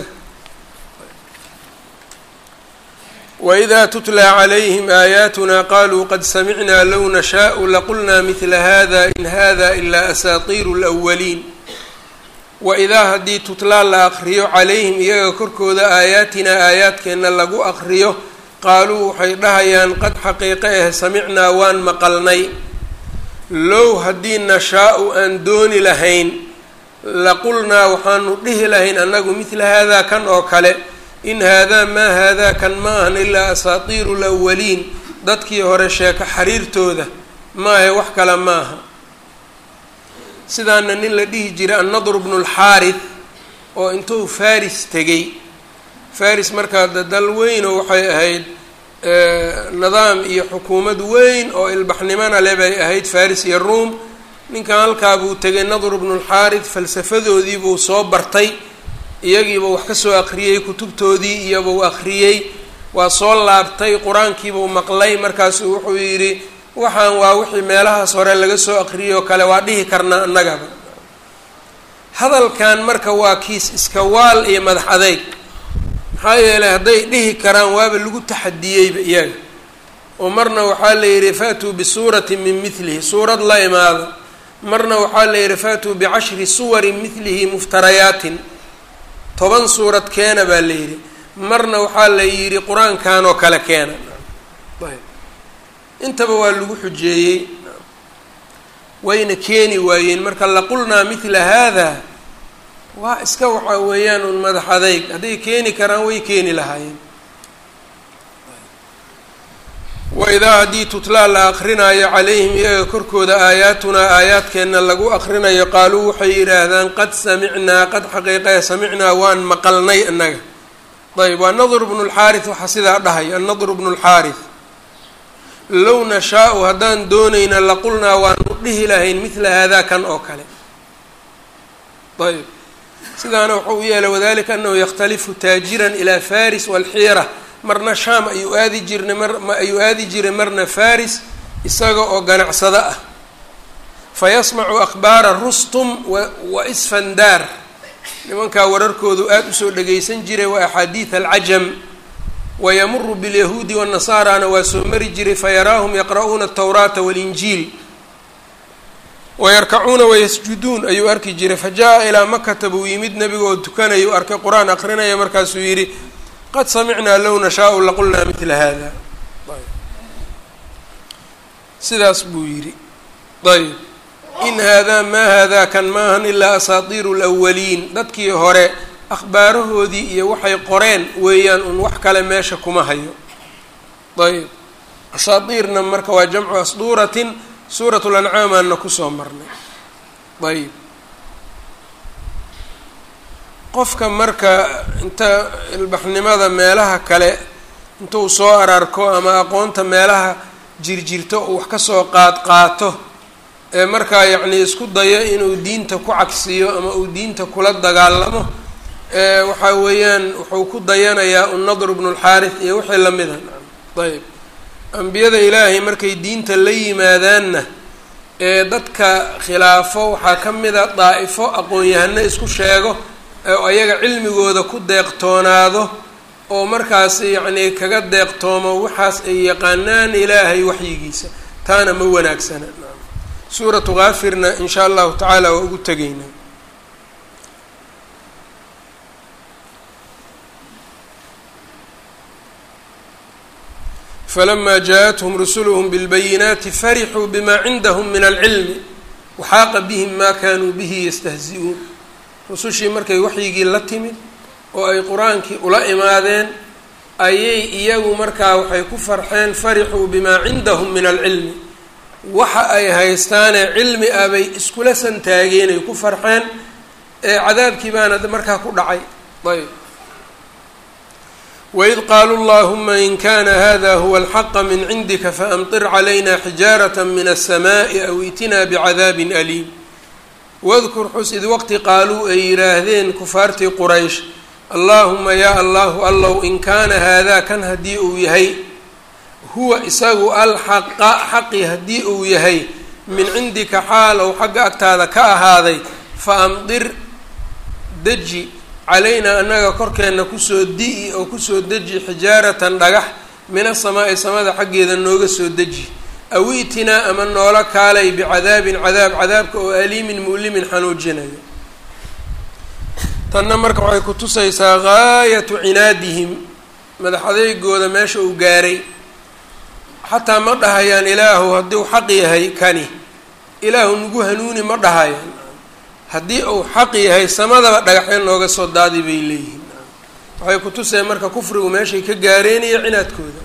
Speaker 1: wإida tutlى عlayhim aayaatuna qaluu qad samicnaa low nashaءu laqulna mila hada in hada ilaa asaatiiru اlأwaliin waidaa haddii tutlaa la aqriyo calayhim iyaga korkooda aayaatinaa aayaadkeenna lagu aqriyo qaaluu waxay dhahayaan qad xaqiiqe ah samicnaa waan maqalnay low haddii nashaa-u aan dooni lahayn laqulnaa waxaanu dhihi lahayn annagu midla haadaa kan oo kale in haadaa maa haadaa kan ma ahan ilaa asaatiiru lawaliin dadkii hore sheeko xariirtooda maahe wax kale ma aha sidaana nin la dhihi jiray annadr bnu lxaarith oo intuu faris tegey faris markaa dal weynoo waxay ahayd nidaam iyo xukuumad weyn oo ilbaxnimona le bay ahayd faris iyo ruom ninkan halkaa buu tegay nadr bnu lxaarith falsafadoodii buu soo bartay iyagiibuu wax ka soo aqriyey kutubtoodii iyobuu aqriyey waa soo laabtay qur-aankiibuu maqlay markaasuu wuxuu yidhi waxaan waa wixii meelahaas hore laga soo aqriyey oo kale waa dhihi karnaa annagaba hadalkan marka waa kiis iska waal iyo madax adeyg maxaa yeelay hadday dhihi karaan waaba lagu taxadiyeyba iyaga oo marna waxaa la yidhi faatuu bisuuratin min milihi suurad la imaado marna waxaa la yidhi faatuu bicashri suwarin milihi muftarayaatin toban suurad keena baa la yidhi marna waxaa la yidhi qur-aankan oo kale keena intaba waa lagu xujeeyey wayna keeni waayeen marka laqulnaa mila haada waa iska waxaa weeyaan un madax adeyg hadday keeni karaan way keeni lahaayeen waidaa haddii tutlaa la aqrinaayo calayhim iyaga korkooda aayaatunaa aayaadkeenna lagu aqrinayo qaaluu waxay yidhaahdaan qad samicnaa qad xaqiiqee samicnaa waan maqalnay annaga ayb waa nadr bnu lxaarith waxaa sidaa dhahay annadr bnu lxaarith low nashaa-u haddaan doonayna laqulnaa waanu dhihi lahayn midla haadaa kan oo kale ayb sidaana wuxuu u yeelay wadalika anahu yakhtalifu taajiran ilaa faris walxiira marna shaam ayuu aadi jirnay mar ayuu aadi jiray marna faris isaga oo ganacsado ah fayasmacu akhbaara rustum wa isfandaar nimankaa wararkoodu aada usoo dhageysan jiray waa axaadiid alcajam wayamuru bilyahuudi wanasaarana waa soo mari jiray fayaraahum yaqra'uuna atawraata walinjiil wayarkacuuna wayasjuduun ayuu arki jiray fajaءa ilaa makata buu yimid nebiga oo tukanaya u arkay qur-aan aqrinaya markaasuu yidhi qad samicnaa low nashaau laqulnaa midla hada sidaas buu yidhi ayb in haadaa maa haadaa kan maahan ilaa asaatiiru lwaliin dadkii hore akhbaarahoodii iyo waxay qoreen weeyaan un wax kale meesha kuma hayo ayb asaatiirna marka waa jamcu asduuratin suurat lancaamaanna kusoo marnay ayb qofka marka inta ilbaxnimada meelaha kale intuu soo ararko ama aqoonta meelaha jirjirto uu wax kasoo qaad qaato ee markaa yacnii isku dayo inuu diinta ku cagsiyo ama uu diinta kula dagaalamo waxaa weeyaan wuxuu ku dayanayaa unnadr bnu lxaarith iyo wixii lamida ayb ambiyada ilaahay markay diinta la yimaadaanna ee dadka khilaafo waxaa ka mida daa'ifo aqoon-yahano isku sheego oo ayaga cilmigooda ku deeqtoonaado oo markaas yacnii kaga deeqtoomo waxaas ay yaqaanaan ilaahay waxyigiisa taana ma wanaagsana suuratu kaafirna in shaa allahu tacaala waa ugu tegaynaa falama jaaءathum rusuluhm bilbayinaati farixuu bima cindahum min alcilmi waxaaqa bihim ma kanuu bihi yastahzi-uun rusushii markay waxyigii la timid oo ay qur-aankii ula imaadeen ayay iyagu markaa waxay ku farxeen farixuu bimaa cindahum min alcilmi waxa ay haystaanee cilmi ah bay iskula santaageen ay ku farxeen ee cadaabkii baana markaa ku dhacay ayb waid qaaluu llahuma in kana hada huwa alxaqa min cindika faamtir calayna xijaarata min alsamaai aw itinaa bicadaabin aliim wadkur xus id waqti qaaluu ay yidhaahdeen kufaartii quraysh allaahuma yaa allahu allow in kaana haadaa kan haddii uu yahay huwa isagu alxaqa xaqi haddii uu yahay min cindika xaalow xagga agtaada ka ahaaday fa amdir deji calaynaa annaga korkeenna kusoo di-i oo kusoo deji xijaaratan dhagax min asamaa'i samada xaggeeda nooga soo deji aw itinaa ama noola kaalay bicadaabin cadaab cadaabka oo aliimin mu'limin xanuujinayo tanna marka waxay ku tusaysaa gaayatu cinaadihim madax adeygooda meesha uu gaaray xataa ma dhahayaan ilaahu haddii uu xaq yahay kani ilaahu nagu hanuuni ma dhahayaan haddii uu xaq yahay samadaba dhagaxyo nooga soo daadi bay leeyihiin waxay ku tuseen marka kufrigu meeshay ka gaareenaya cinaadkooda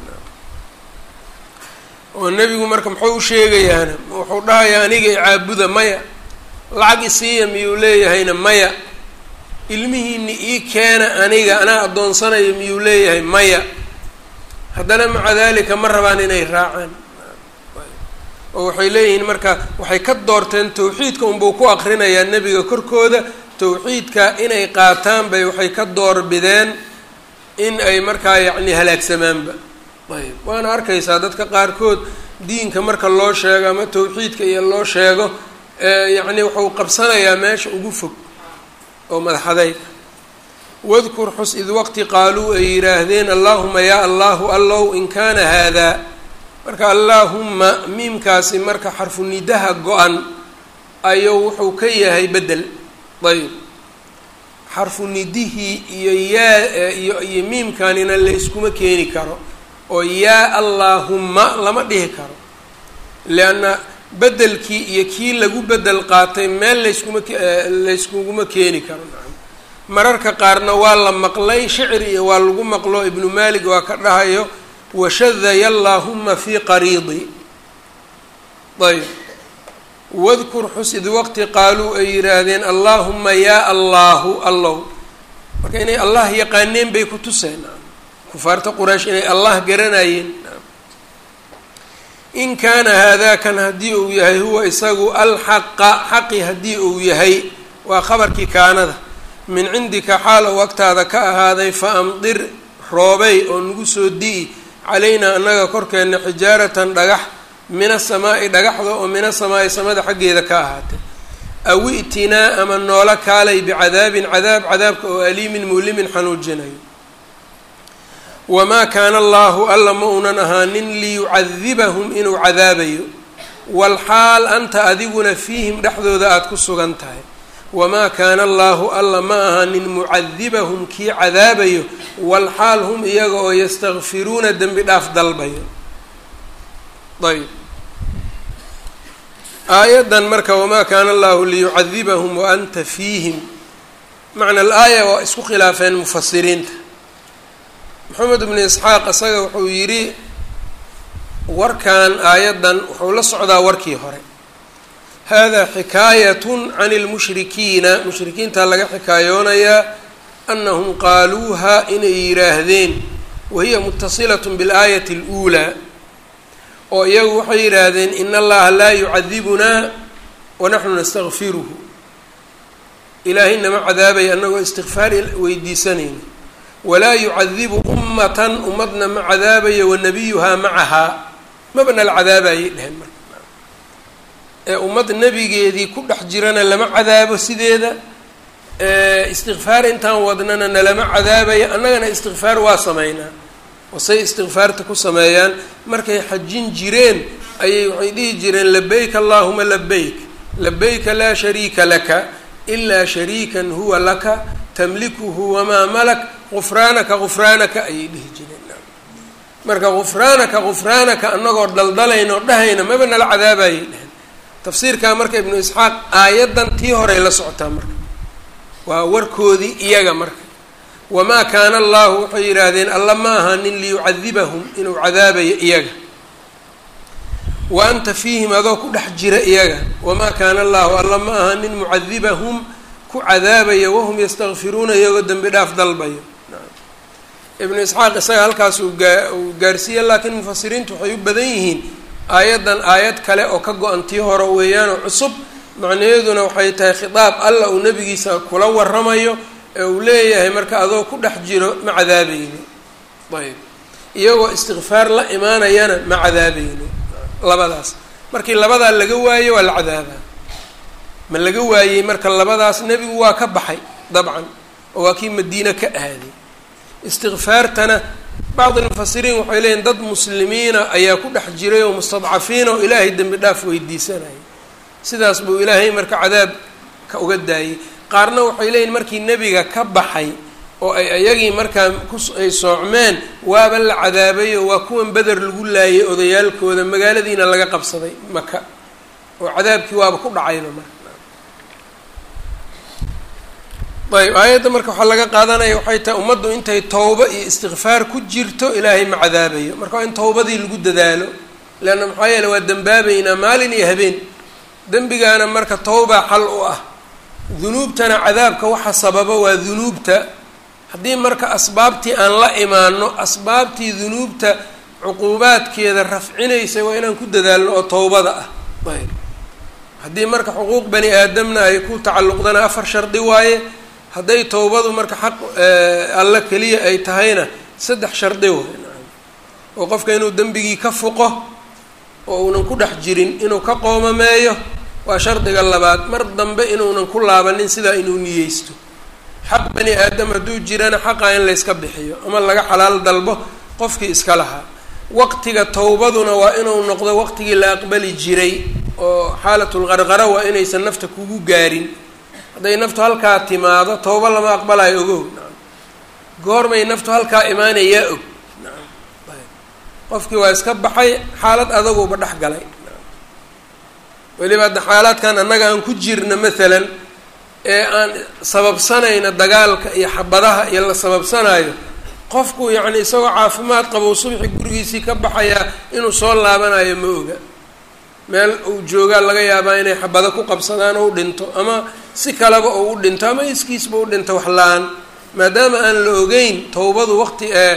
Speaker 1: oo nebigu marka muxuu u sheegayaana wuxuu dhahayaa aniga icaabuda maya lacag isiiya miyuu leeyahayna maya ilmihiini ii keena aniga anaa addoonsanayo miyuu leeyahay maya haddana maca dalika ma rabaan inay raacaan oo waxay leeyihiin marka waxay ka doorteen tawxiidka unbuu ku akrinayaa nebiga korkooda tawxiidka inay qaataan bay waxay ka doorbideen in ay markaa yacni halaagsamaanba ayb waana arkaysaa dadka qaarkood diinka marka loo sheego ama tawxiidka iyo loo sheego yacni wuxuu qabsanayaa meesha ugu fog oo madaxadayga wadkur xus id waqti qaaluu ay yidhaahdeen allaahuma yaa allahu allow in kaana haadaa marka allaahumma miimkaasi marka xarfu nidaha go-an ayuu wuxuu ka yahay bedel ayb xarfu nidihii iyo yaa iyo iyo miimkanina layskuma keeni karo oo yaa allaahumma lama dhihi karo lianna bedelkii iyo kii lagu bedel qaatay meel layskuma layskuguma keeni karo mararka qaarna waa la maqlay shicri iyo waa lagu maqlo ibnu maalik waa ka dhahayo washadaya allaahuma fii qariidi ayb wadkur xus id waqti qaaluu ay yidhaahdeen allaahuma yaa allaahu allow marka inay allah yaqaaneen bay ku tuseen kufaarta quraysh inay allah garanayeen in kaana haadakan haddii uu yahay huwa isagu alxaqa xaqi haddii uu yahay waa khabarkii kaanada min cindika xaal ou agtaada ka ahaaday fa amdir roobey oo nagu soo di'i calaynaa annaga korkeenna xijaaratan dhagax min asamaa'i dhagaxda oo min asamaa'i samada xaggeeda ka ahaatay aw i'tinaa ama noola kaalay bicadaabin cadaab cadaabka oo aliimin mulimin xanuujinayo wamaa kaana allaahu alla ma uunan ahaanin liyucadibahum inuu cadaabayo walxaal anta adiguna fiihim dhexdooda aada ku sugan tahay wamaa kaana allaahu alla ma ahaanin mucadibahum kii cadaabayo walxaal hum iyaga oo yastakfiruuna dembi dhaaf dalbayo ayb aayaddan marka wamaa kaana allahu liyucadibahum wa anta fiihim macna alaaya waa isku khilaafeen mufasiriinta maxamed bnu isxaaq isaga wuxuu yidhi warkan aayaddan wuxuu la socdaa warkii hore hada xikaayatun can lmushrikiina mushrikiinta laga xikaayoonayaa anahum qaaluuha inay yidhaahdeen wahiya mutasilat biاlaayati اluulaa oo iyagu waxay yidhaahdeen in allaha laa yucadibunaa wanaxnu nastakfiruhu ilaahay nama cadaabaya annagoo istikfaar weydiisanayna walaa yucadibu ummatan ummadna ma cadaabayo wanabiyuhaa macahaa maba nala cadaabayay dheheen marka ee ummad nebigeedii ku dhex jirana lama cadaabo sideeda istikfaar intaan wadnana nalama cadaabayo annagana istikfaar waa sameynaa wasay istikfaarta ku sameeyaan markay xajin jireen ayay waxay dhihi jireen labayk allahuma labayk labayka laa shariika laka ilaa shariikan huwa laka tamlikuhu wamaa malak gufraanaka gufraanaka ayay dhihi jireen marka gufraanaka gufraanaka annagoo daldalaynoo dhahayna maba nala cadaabayay dheheen tafsiirkaa marka ibnu isxaaq aayaddan tii horey la socotaa marka waa warkoodii iyaga marka wamaa kaana allahu waxay yidhaahdeen alla ma ahanin liyucadibahum inuu cadaabayo iyaga wa anta fiihim adoo ku dhex jira iyaga wamaa kaana allahu alla ma ahanin mucadibahum ku cadaabaya wahum yastakfiruuna iyagoo dembi dhaaf dalbayo ibnu isxaaq isaga halkaas uu gaa uu gaarsiiya laakiin mufasiriintu waxay u badan yihiin aayaddan aayad kale oo ka go-an tii hore weeyaanoo cusub macnaheeduna waxay tahay khitaab alla uu nebigiisa kula waramayo ee uu leeyahay marka adoo ku dhex jiro ma cadaabayni ayb iyagoo istikfaar la imaanayana ma cadaabayni labadaas markii labadaa laga waayo waa la cadaabaa ma laga waayey marka labadaas nebigu waa ka baxay dabcan oo waa kii madiine ka aaday istikfaartana bacd almufasiriin waxay leeyihin dad muslimiina ayaa ku dhex jiray oo mustadcafiina oo ilaahay dembi dhaaf weydiisanaya sidaas buu ilaahay marka cadaab ka uga daayey qaarna waxay leeyihin markii nebiga ka baxay oo ay ayagii markaa kuay soocmeen waaba la cadaabayo waa kuwan beder lagu laayay odayaalkooda magaaladiina laga qabsaday maka oo cadaabkii waaba ku dhacayba marka ayb aayadda marka waxaa laga qaadanaya waxay tahay ummaddu intay towbo iyo istikfaar ku jirto ilaahay ma cadaabayo marka waa in towbadii lagu dadaalo leanna maxaa yeele waa dembaabeynaa maalin iyo habeen dembigaana marka towbaa xal u ah dunuubtana cadaabka waxa sababa waa dunuubta haddii marka asbaabtii aan la imaano asbaabtii dunuubta cuquubaadkeeda rafcinaysa waa inaan ku dadaalno oo towbada ah ayb haddii marka xuquuq bani aadamna ay ku tacalluqdana afar shardi waaye hadday towbadu marka xaq alla keliya ay tahayna saddex shardi waay oo qofka inuu dembigii ka fuqo oo uunan ku dhex jirin inuu ka qoomameeyo waa shardiga labaad mar dambe inuunan ku laabanin sidaa inuu niyeysto xaq bani aadam hadduu jirana xaqaa in layska bixiyo ama laga xalaal dalbo qofkii iska lahaa waqtiga towbaduna waa inuu noqdo waqtigii la aqbali jiray oo xaalatulqarqara waa inaysan nafta kugu gaarin hadday naftu halkaa timaado towbo lama aqbalayo ogow goormay naftu halkaa imaanayaa og qofkii waa iska baxay xaalad adaguba dhex galay weliba hadda xaalaadkan annaga aan ku jirna maalan ee aan sababsanayna dagaalka iyo xabadaha iyo la sababsanayo qofku yacni isagoo caafimaad qabo subxi gurigiisii ka baxayaa inuu soo laabanayo ma oga meel uu joogaa laga yaabaa inay xabado ku qabsadaan oo u dhinto ama si kaleba oo u dhinto ama iskiisba u dhinto wax la-aan maadaama aan la ogeyn towbadu waqti ee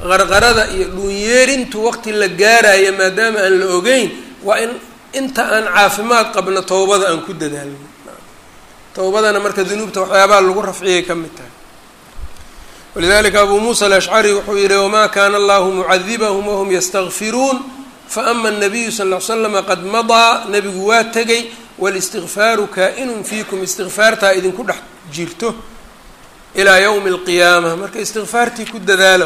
Speaker 1: qarqarada iyo dhuunyeerintu waqti la gaaraya maadaama aan la ogeyn waa in inta aan caafimaad qabno towbada aan ku dadaalno towbadana marka dunuubta waxyaabaha lagu rafciyay ka mid tahay walidalika abuu muusa alashcari wuxuu yihi wamaa kaana allahu mucadibahum wahum yastakfiruun faama الnabiyu sal ll slama qad madaa nebigu waa tegay wاlistikfaaru kaa-inun fiikum istikfaartaa idinku dhex jirto ilaa ywmi اlqiyaama marka istikfaartii ku dadaala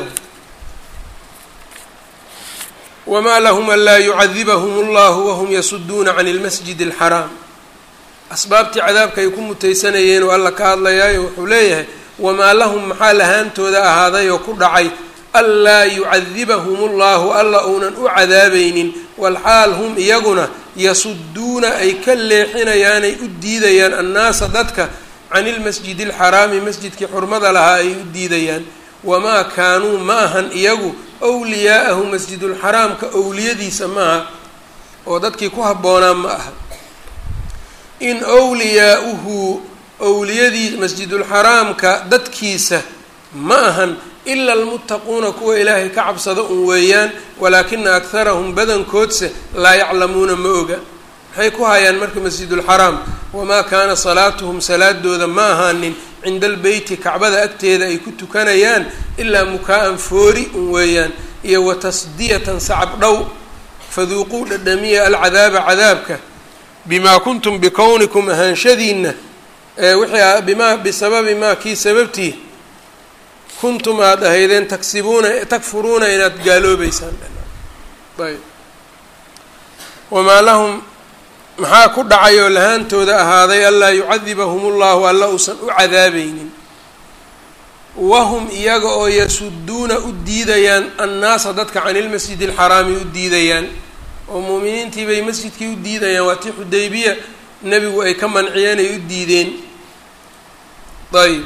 Speaker 1: wma lahm an laa yucadibahum اllahu wahum yasuduuna can اlmasjid اlxaraam asbaabtii cadaabka ay ku mutaysanayeen oo alla ka hadlayaayo wuxuu leeyahay wamaa lahum maxaa lahaantooda ahaaday oo ku dhacay anlaa yucadibahum اllahu alla uunan u cadaabaynin walxaal hum iyaguna yasuduuna ay ka leexinayaanay u diidayaan annaasa dadka can ilmasjidi alxaraami masjidkii xurmada lahaa ay u diidayaan wamaa kaanuu ma ahan iyagu wliyaa'ahu masjidulxaraamka owliyadiisa maaha oo dadkii ku habboonaa ma aha in wliyaauhu owliyadii masjidulxaraamka dadkiisa ma ahan ila almuttaquuna kuwa ilaahay ka cabsada un weeyaan walaakina akharahum badankoodse laa yaclamuuna ma oga maxay ku hayaan marka masjidulxaraam wamaa kaana salaatuhum salaadooda ma ahaanin cinda albeyti kacbada agteeda ay ku tukanayaan ilaa mukaa-an foori un weeyaan iyo wa tasdiyatan sacab dhow faduuquu dhadhamiya alcadaaba cadaabka bimaa kuntum bikownikum ahaanshadiina wixii bimaa bisababi maa kii sababtii kuntum aada ahaydeen taksibuuna takfuruuna inaad gaaloobeysaan ayb wamaa lahum maxaa ku dhacay oo lahaantooda ahaaday anlaa yucadibahum ullahu alla uusan u cadaabaynin wahum iyaga oo yasuduuna u diidayaan annaasa dadka can ilmasjidi alxaraami u diidayaan oo muuminiintii bay masjidkii u diidayaan waa tii xudaybiya nebigu ay ka manciyeen ay u diideen ayb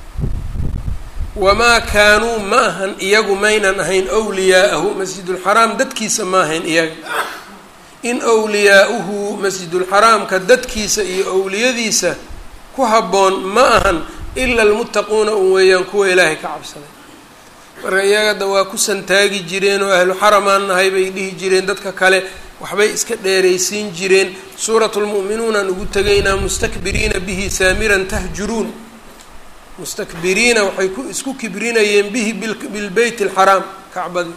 Speaker 1: wamaa kaanuu ma ahan iyagu maynan ahayn wliyaa'ahu masjidulxaraam dadkiisa ma ahayn iyaga in wliyaa'uhu masjidulxaraamka dadkiisa iyo owliyadiisa ku habboon ma ahan ila almuttaquuna un weeyaan kuwa ilaahay ka cabsaday marka iyagada waa ku santaagi jireen oo ahlu xaramaan nahay bay dhihi jireen dadka kale waxbay iska dheeraysiin jireen suuratu lmu'minuunaan ugu tegaynaa mustakbiriina bihi saamiran tahjuruun mustakbiriina waxay ku isku kibrinayeen bihi bilbeyt alxaraam kacbadii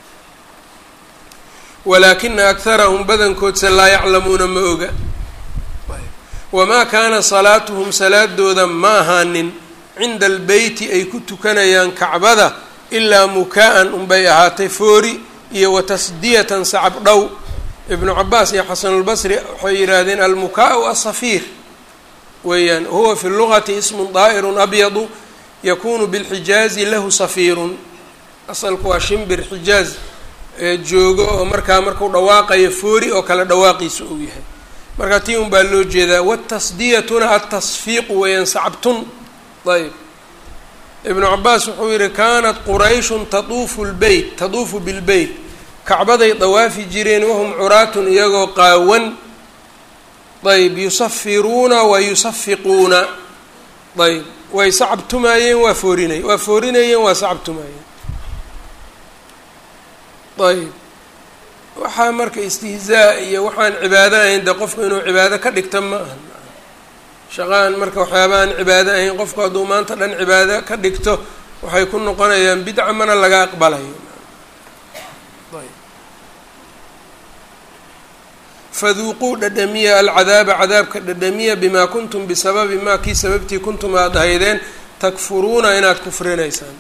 Speaker 1: walaakina akharahum badankoodse laa yaclamuuna ma oga wamaa kaana salaatuhum salaadooda ma ahaanin cinda albeyti ay ku tukanayaan kacbada ilaa mukaa-an unbay ahaatay foori iyo wa tasdiyatan sacab dhow ibnu cabaas iyo xasanulbasri waxay yidhaahdeen almukaa-u asafiir weeyaan huwa fi lugati ismun daa'irun abyadu yakunu bilxijaazi lahu safiirun asalku waa shimbir xijaaz joogo oo markaa markuu dhawaaqayo foori oo kale dhawaaqiisa uu yahay marka tii un baa loo jeedaa watasdiyatuna altasfiiqu weeyaan sacabtun ayb ibnu cabaas wuxuu yihi kaanat qurayshun tatuufu lbeyt tatuufu bilbeyt kacbaday dawaafi jireen wahum curaatun iyagoo qaawan ayb yusafiruuna wa yusafiquuna ayb way sacabtumaayeen waa foorinay waa foorinayeen waa sacabtumaayeen ayb waxaa marka istihzaa iyo waxaan cibaado ahayn dee qofku inuu cibaado ka dhigta ma aha shaqaan marka waxyaaba aan cibaado ahayn qofku hadduu maanta dhan cibaado ka dhigto waxay ku noqonayaan bidca mana laga aqbalayo faduuquu dhadhamiya alcadaaba cadaabka dhadhamiya bimaa kuntum bisababi maa kii sababtii kuntum aada ahaydeen takfuruuna inaad kufrinaysaan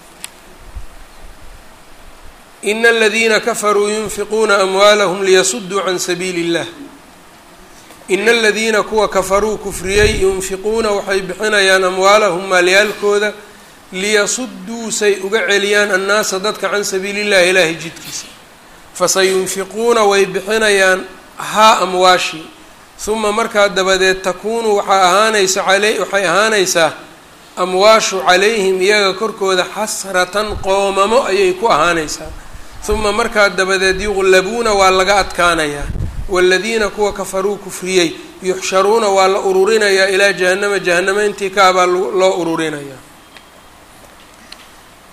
Speaker 1: ina aladiina kafaruu yunfiquuna amwaalahum liyasuduu can sabiili اllah ina aladiina kuwa kafaruu kufriyey yunfiquuna waxay bixinayaan amwaalahum maalyaalkooda liyasuduu say uga celiyaan annaasa dadka can sabiili illahi ilaahay jidkiisa fasayunfiquuna way bixinayaan haa amwaashii huma markaa dabadeed takuunu waxaa ahaanaysa ale waxay ahaanaysaa amwaashu calayhim iyaga korkooda xasratan qoomamo ayay ku ahaanaysaa huma markaa dabadeed yuqlabuuna waa laga adkaanayaa waaladiina kuwa kafaruu kufriyey yuxsharuuna waa la ururinayaa ilaa jahannama jahanamo intii kaabaa loo ururinayaa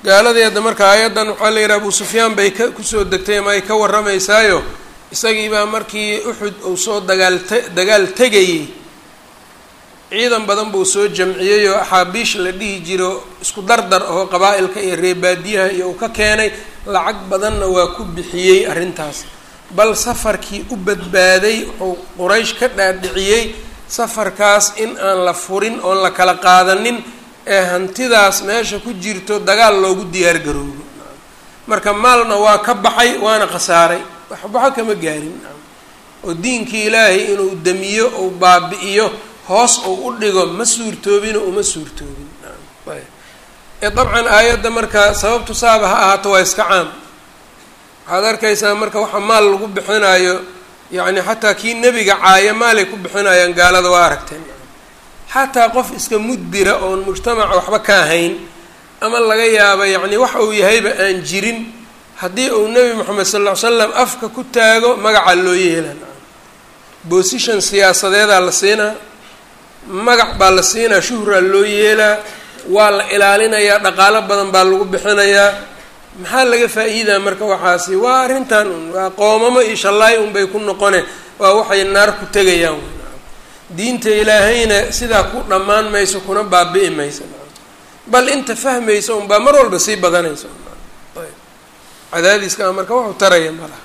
Speaker 1: gaaladii hadda marka aayaddan waxaa la yidhaha abu sufyaan bay ka kusoo degtay ama ay ka warramaysaayo isagiibaa markii uxud uu soo dagaal te dagaal tegayey ciidan badan buu soo jamciyey oo axaabiish la dhihi jiro isku dardar oo qabaa-ilka iyo reebaadiyaha iyo uu ka keenay lacag badanna waa ku bixiyey arrintaas bal safarkii u badbaaday wuxuu quraysh ka dhaadhiciyey safarkaas in aan la furin oon la kala qaadanin ee hantidaas meesha ku jirto dagaal loogu diyaar garoobo marka maalna waa ka baxay waana khasaaray waxbaxo kama gaarin oo diinkii ilaahay inuu damiyo ou baabi-iyo hoos uu u dhigo ma suurtoobino uma suurtoobin ee dabcan aayadda marka sababtu saaba ha ahaato waa iska caam waxaad arkaysaa marka waxa maal lagu bixinayo yacni xataa kii nebiga caaya maalay ku bixinayaan gaalada waa aragteen xataa qof iska mudbira oon mujtamaca waxba ka ahayn ama laga yaaba yacni wax uu yahayba aan jirin haddii uu nebi moxamed sal ll ly slam afka ku taago magaca loo yeelan bosishon siyaasadeedaa la siinaa magac baa la siinaa shuhraa loo yeelaa waa la ilaalinayaa dhaqaalo badan baa lagu bixinayaa maxaa laga faa-iidaa marka waxaasi waa arrintan un waa qoomamo iyo shallaay unbay ku noqone waa waxay naar ku tegayaan diinta ilaahayna sidaa ku dhammaan mayso kuna baabi'i maysa bal inta fahmaysa unbaa mar walba sii badanaysa ayb cadaadiska a marka waxu taraya malaha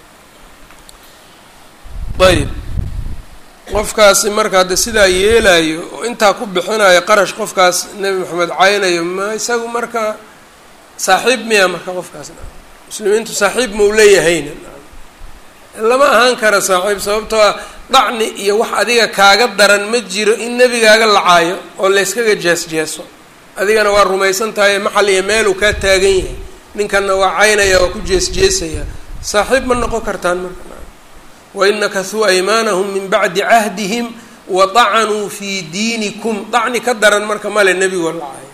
Speaker 1: ayb qofkaasi marka hadde sidaa yeelayo oo intaa ku bixinayo qarash qofkaas nebi maxamed caynayo ma isagu marka saaxiib miya marka qofkaas muslimiintu saaxiib mau leeyahayna lama ahaan kara saaxiib sababtoo ah dhacni iyo wax adiga kaaga daran ma jiro in nebigaaga lacaayo oo layskaga jees-jeeso adigana waa rumaysan tahay maxal iyo meeluu kaa taagan yahay ninkanna waa caynaya waa ku jees-jeesaya saaxiib ma noqon kartaan marka wain nakasuu aymaanahum min bacdi cahdihim wa dacanuu fii diinikum dacni ka daran marka male nebigoo lacaayo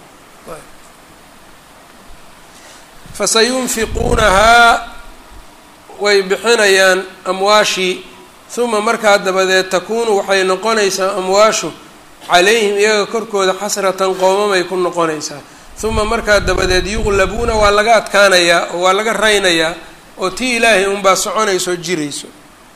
Speaker 1: fasayunfiquunahaa way bixinayaan amwaashii uma markaa dabadeed takuunu waxay noqonaysaa amwaashu calayhim iyaga korkooda xasratan qoomamay ku noqonaysaa uma markaa dabadeed yuqlabuuna waa laga adkaanayaa oo waa laga raynayaa oo tii ilaahay unbaa soconayso o jirayso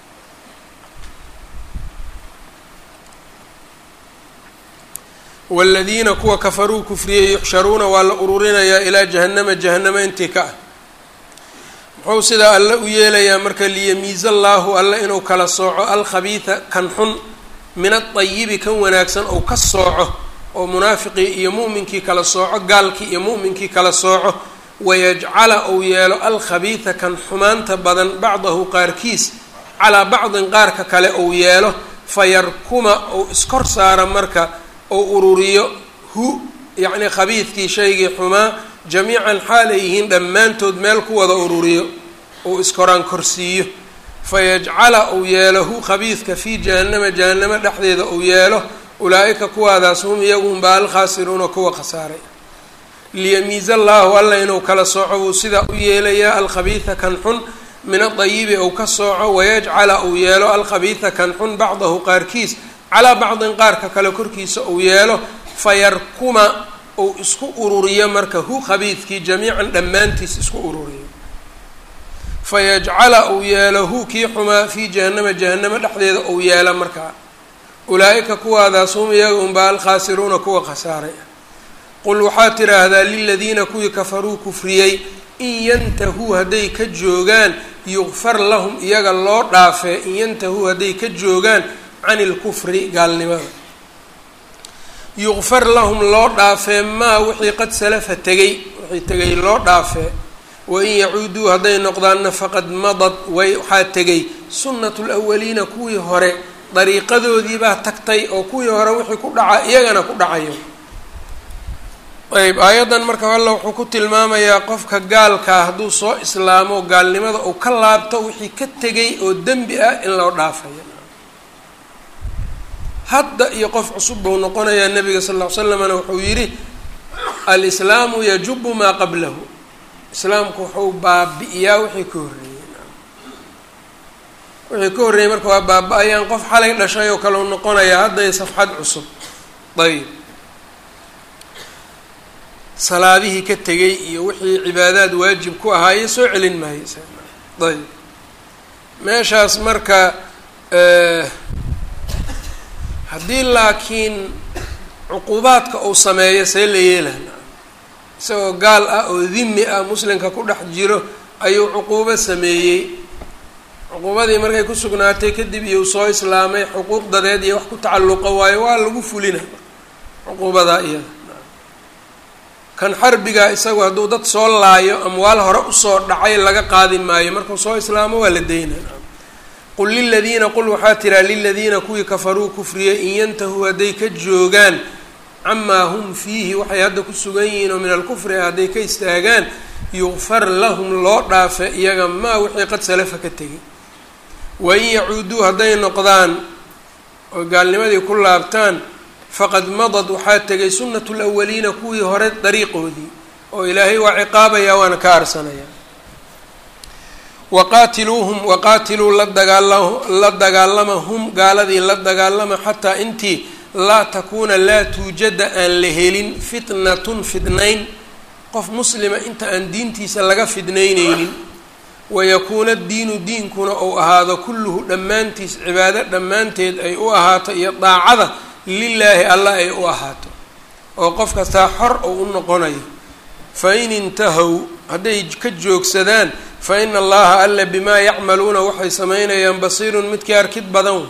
Speaker 1: waaladiina kuwa kafaruu kufriyey yuxsharuuna waa la ururinayaa ilaa jahannama jahanamo intii ka ah muxuu sidaa alle u yeelayaa marka liyamiiza allaahu alle inuu kala sooco alkhabiida kan xun min adayibi kan wanaagsan ou ka sooco oo munaafiqii iyo mu'minkii kala sooco gaalkii iyo mu'minkii kala sooco wayajcala ou yeelo alkhabiida kan xumaanta badan bacdahu qaarkiis calaa bacdin qaarka kale ou yeelo fayarkuma ou iskor saara marka ou ururiyo hu yacni khabiidkii shaygii xumaa jamiican xaal ay yihiin dhammaantood meel ku wada ururiyo uu iskoraan korsiiyo fayajcala uu yeelo hu khabiidka fii jahannama jahannamo dhexdeeda uu yeelo ulaa-ika kuwaadaas hum iyagunbaa alkhaasiruuna kuwa khasaaray liyamiiza allaahu alla inuu kala sooco buu sidaa u yeelayaa alkhabiida kan xun min adayibi ou ka sooco wayajcala uu yeelo alkhabiida kan xun bacdahu qaarkiis calaa bacdin qaarka kale korkiisa uu yeelo fayarkuma uu isku ururiyo marka hu khabiidkii jamiican dhammaantiis isku ururiyo fayajcala uu yeelo hu kii xumaa fii jahannama jahanamo dhexdeeda uu yeelo markaa ulaa-ika kuwaadaas hum iyaga unbaa alkhaasiruuna kuwa khasaaray qul waxaad tidhaahdaa liladiina kuwii kafaruu kufriyey in yantahuu hadday ka joogaan yukfar lahum iyaga loo dhaafee in yantahuu hadday ka joogaan can ilkufri gaalnimada yukfar lahum loo dhaafee maa wixii qad salafa tegay wixii tegay loo dhaafee wain yacuuduu hadday noqdaanna faqad madad way waxaa tegay sunnatu lawaliina kuwii hore dariiqadoodii baa tagtay oo kuwii hore wixii ku dhaca iyagana ku dhacayo ayb aayaddan marka alla wuxuu ku tilmaamayaa qofka gaalkaa hadduu soo islaamo gaalnimada uu ka laabto wixii ka tegay oo dembi ah in loo dhaafayo hadda iyo qof cusub buu noqonayaa nabiga sal ll ly slamna wuxuu yidhi alislaamu yajubu maa qablahu islaamku wuxuu baabi'iyaa wixii ka horreeyey wixii ka horreeyey marka waa baaba-ayaan qof xalay dhashay oo kale u noqonayaa hadday safxad cusub ayb salaadihii ka tegay iyo wixii cibaadaad waajib ku ahaaye soo celin maayo ayb meeshaas marka haddii laakiin cuquubaadka uu sameeyo see la yeelana isagoo gaal ah oo dimi ah muslimka ku dhex jiro ayuu cuquubo sameeyey cuquubadii markay ku sugnaatay kadib iyo soo islaamay xuquuq dadeed iyo wax ku tacalluqa waayo waa lagu fulina cuquubadaa iyada kan xarbiga isagu hadduu dad soo laayo amwaal hore usoo dhacay laga qaadi maayo markuu soo islaamo waa la daynaa qul liladiina qul waxaa tiraa liladiina kuwii kafaruu kufriyey in yantahuu hadday ka joogaan camaa hum fiihi waxay hadda ku sugan yihiin oo min alkufri ah hadday ka istaagaan yukfar lahum loo dhaafe iyaga maa wixii qad salafa ka tegay wain yacuuduu hadday noqdaan oo gaalnimadii ku laabtaan faqad madad waxaa tegay sunnatu lawaliina kuwii hore dariiqoodii oo ilaahay waa ciqaabaya waana ka arsanaya waqaatiluuhum waqaatiluu la dagaala la dagaalama hum gaaladii la dagaalama xataa intii laa takuuna laa tuujada aan la helin fitnatun fidnayn qof muslima inta aan diintiisa laga fidnayneynin wayakuuna diinu diinkuna uu ahaado kulluhu dhammaantiis cibaado dhammaanteed ay u ahaato iyo daacada lilaahi alla ay u ahaato oo qof kastaa xor uu u noqonayo fa in intahow hadday ka joogsadaan fa ina allaha alla bimaa yacmaluuna waxay samaynayaan basiirun midkii arkid badan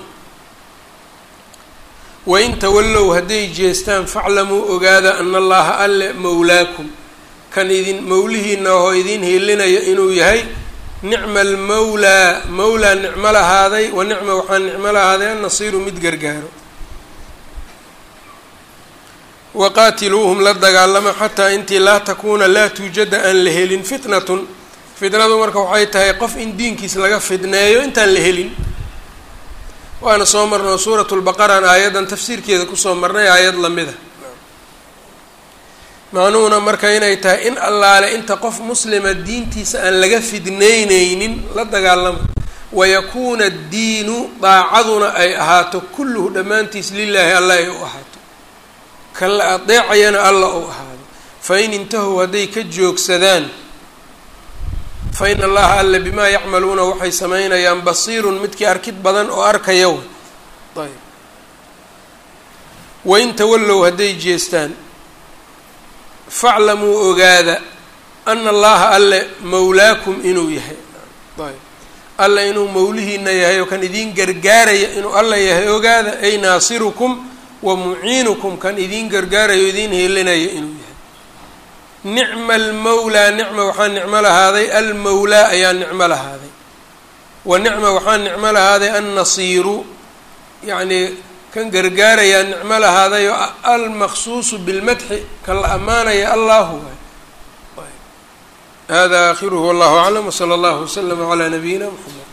Speaker 1: wain tawallow hadday jeestaan faclamuu ogaada ana allaha alle mowlaakum kan idin mowlihiina oo idin hiilinayo inuu yahay nicma almawlaa mawlaa nicmo lahaaday wa nicma waxaa nicmo lahaaday annasiiru mid gargaaro waqaatiluuhum la dagaalama xataa intii laa takuuna laa tuujada aan la helin fitnatun fitnadu marka waxay tahay qof in diinkiis laga fidneeyo intaan la helin waana soo marnay oo suuratu lbaqaraan aayaddan tafsiirkeeda kusoo marnay aayad lamida macnuhuna marka inay tahay in allaale inta qof muslima diintiisa aan laga fidneyneynin la dagaalama wayakuuna addiinu daacaduna ay ahaato kulluhu dhammaantiis lilaahi alla ay u ahaato kan la adeecayana alla uu ahaado fa in intahow hadday ka joogsadaan fa in allaha alla bimaa yacmaluuna waxay samaynayaan basiirun midkii arkid badan oo arkaya w ayb wain tawallow hadday jeestaan faclamuu ogaada ana allaha alle mawlaakum inuu yahay ayb alla inuu mawlihiina yahay oo kan idiin gargaaraya inuu alla yahay ogaada ay naasirukum wa muciinukum kan idiin gargaarayo idiin heelinayo inuu yahay nicma almawlaa nicma waxaa nicmo lahaaday almawlaa ayaa nicmo lahaaday wa nicma waxaa nicmo lahaaday annasiiru yacnii kan gargaarayaa nicmo lahaaday oo almaqsuusu bilmadxi kan la ammaanaya allahu waay hada aakhiruhu wallahu aclam wsala allahu waslama calaa nabiyina mxamed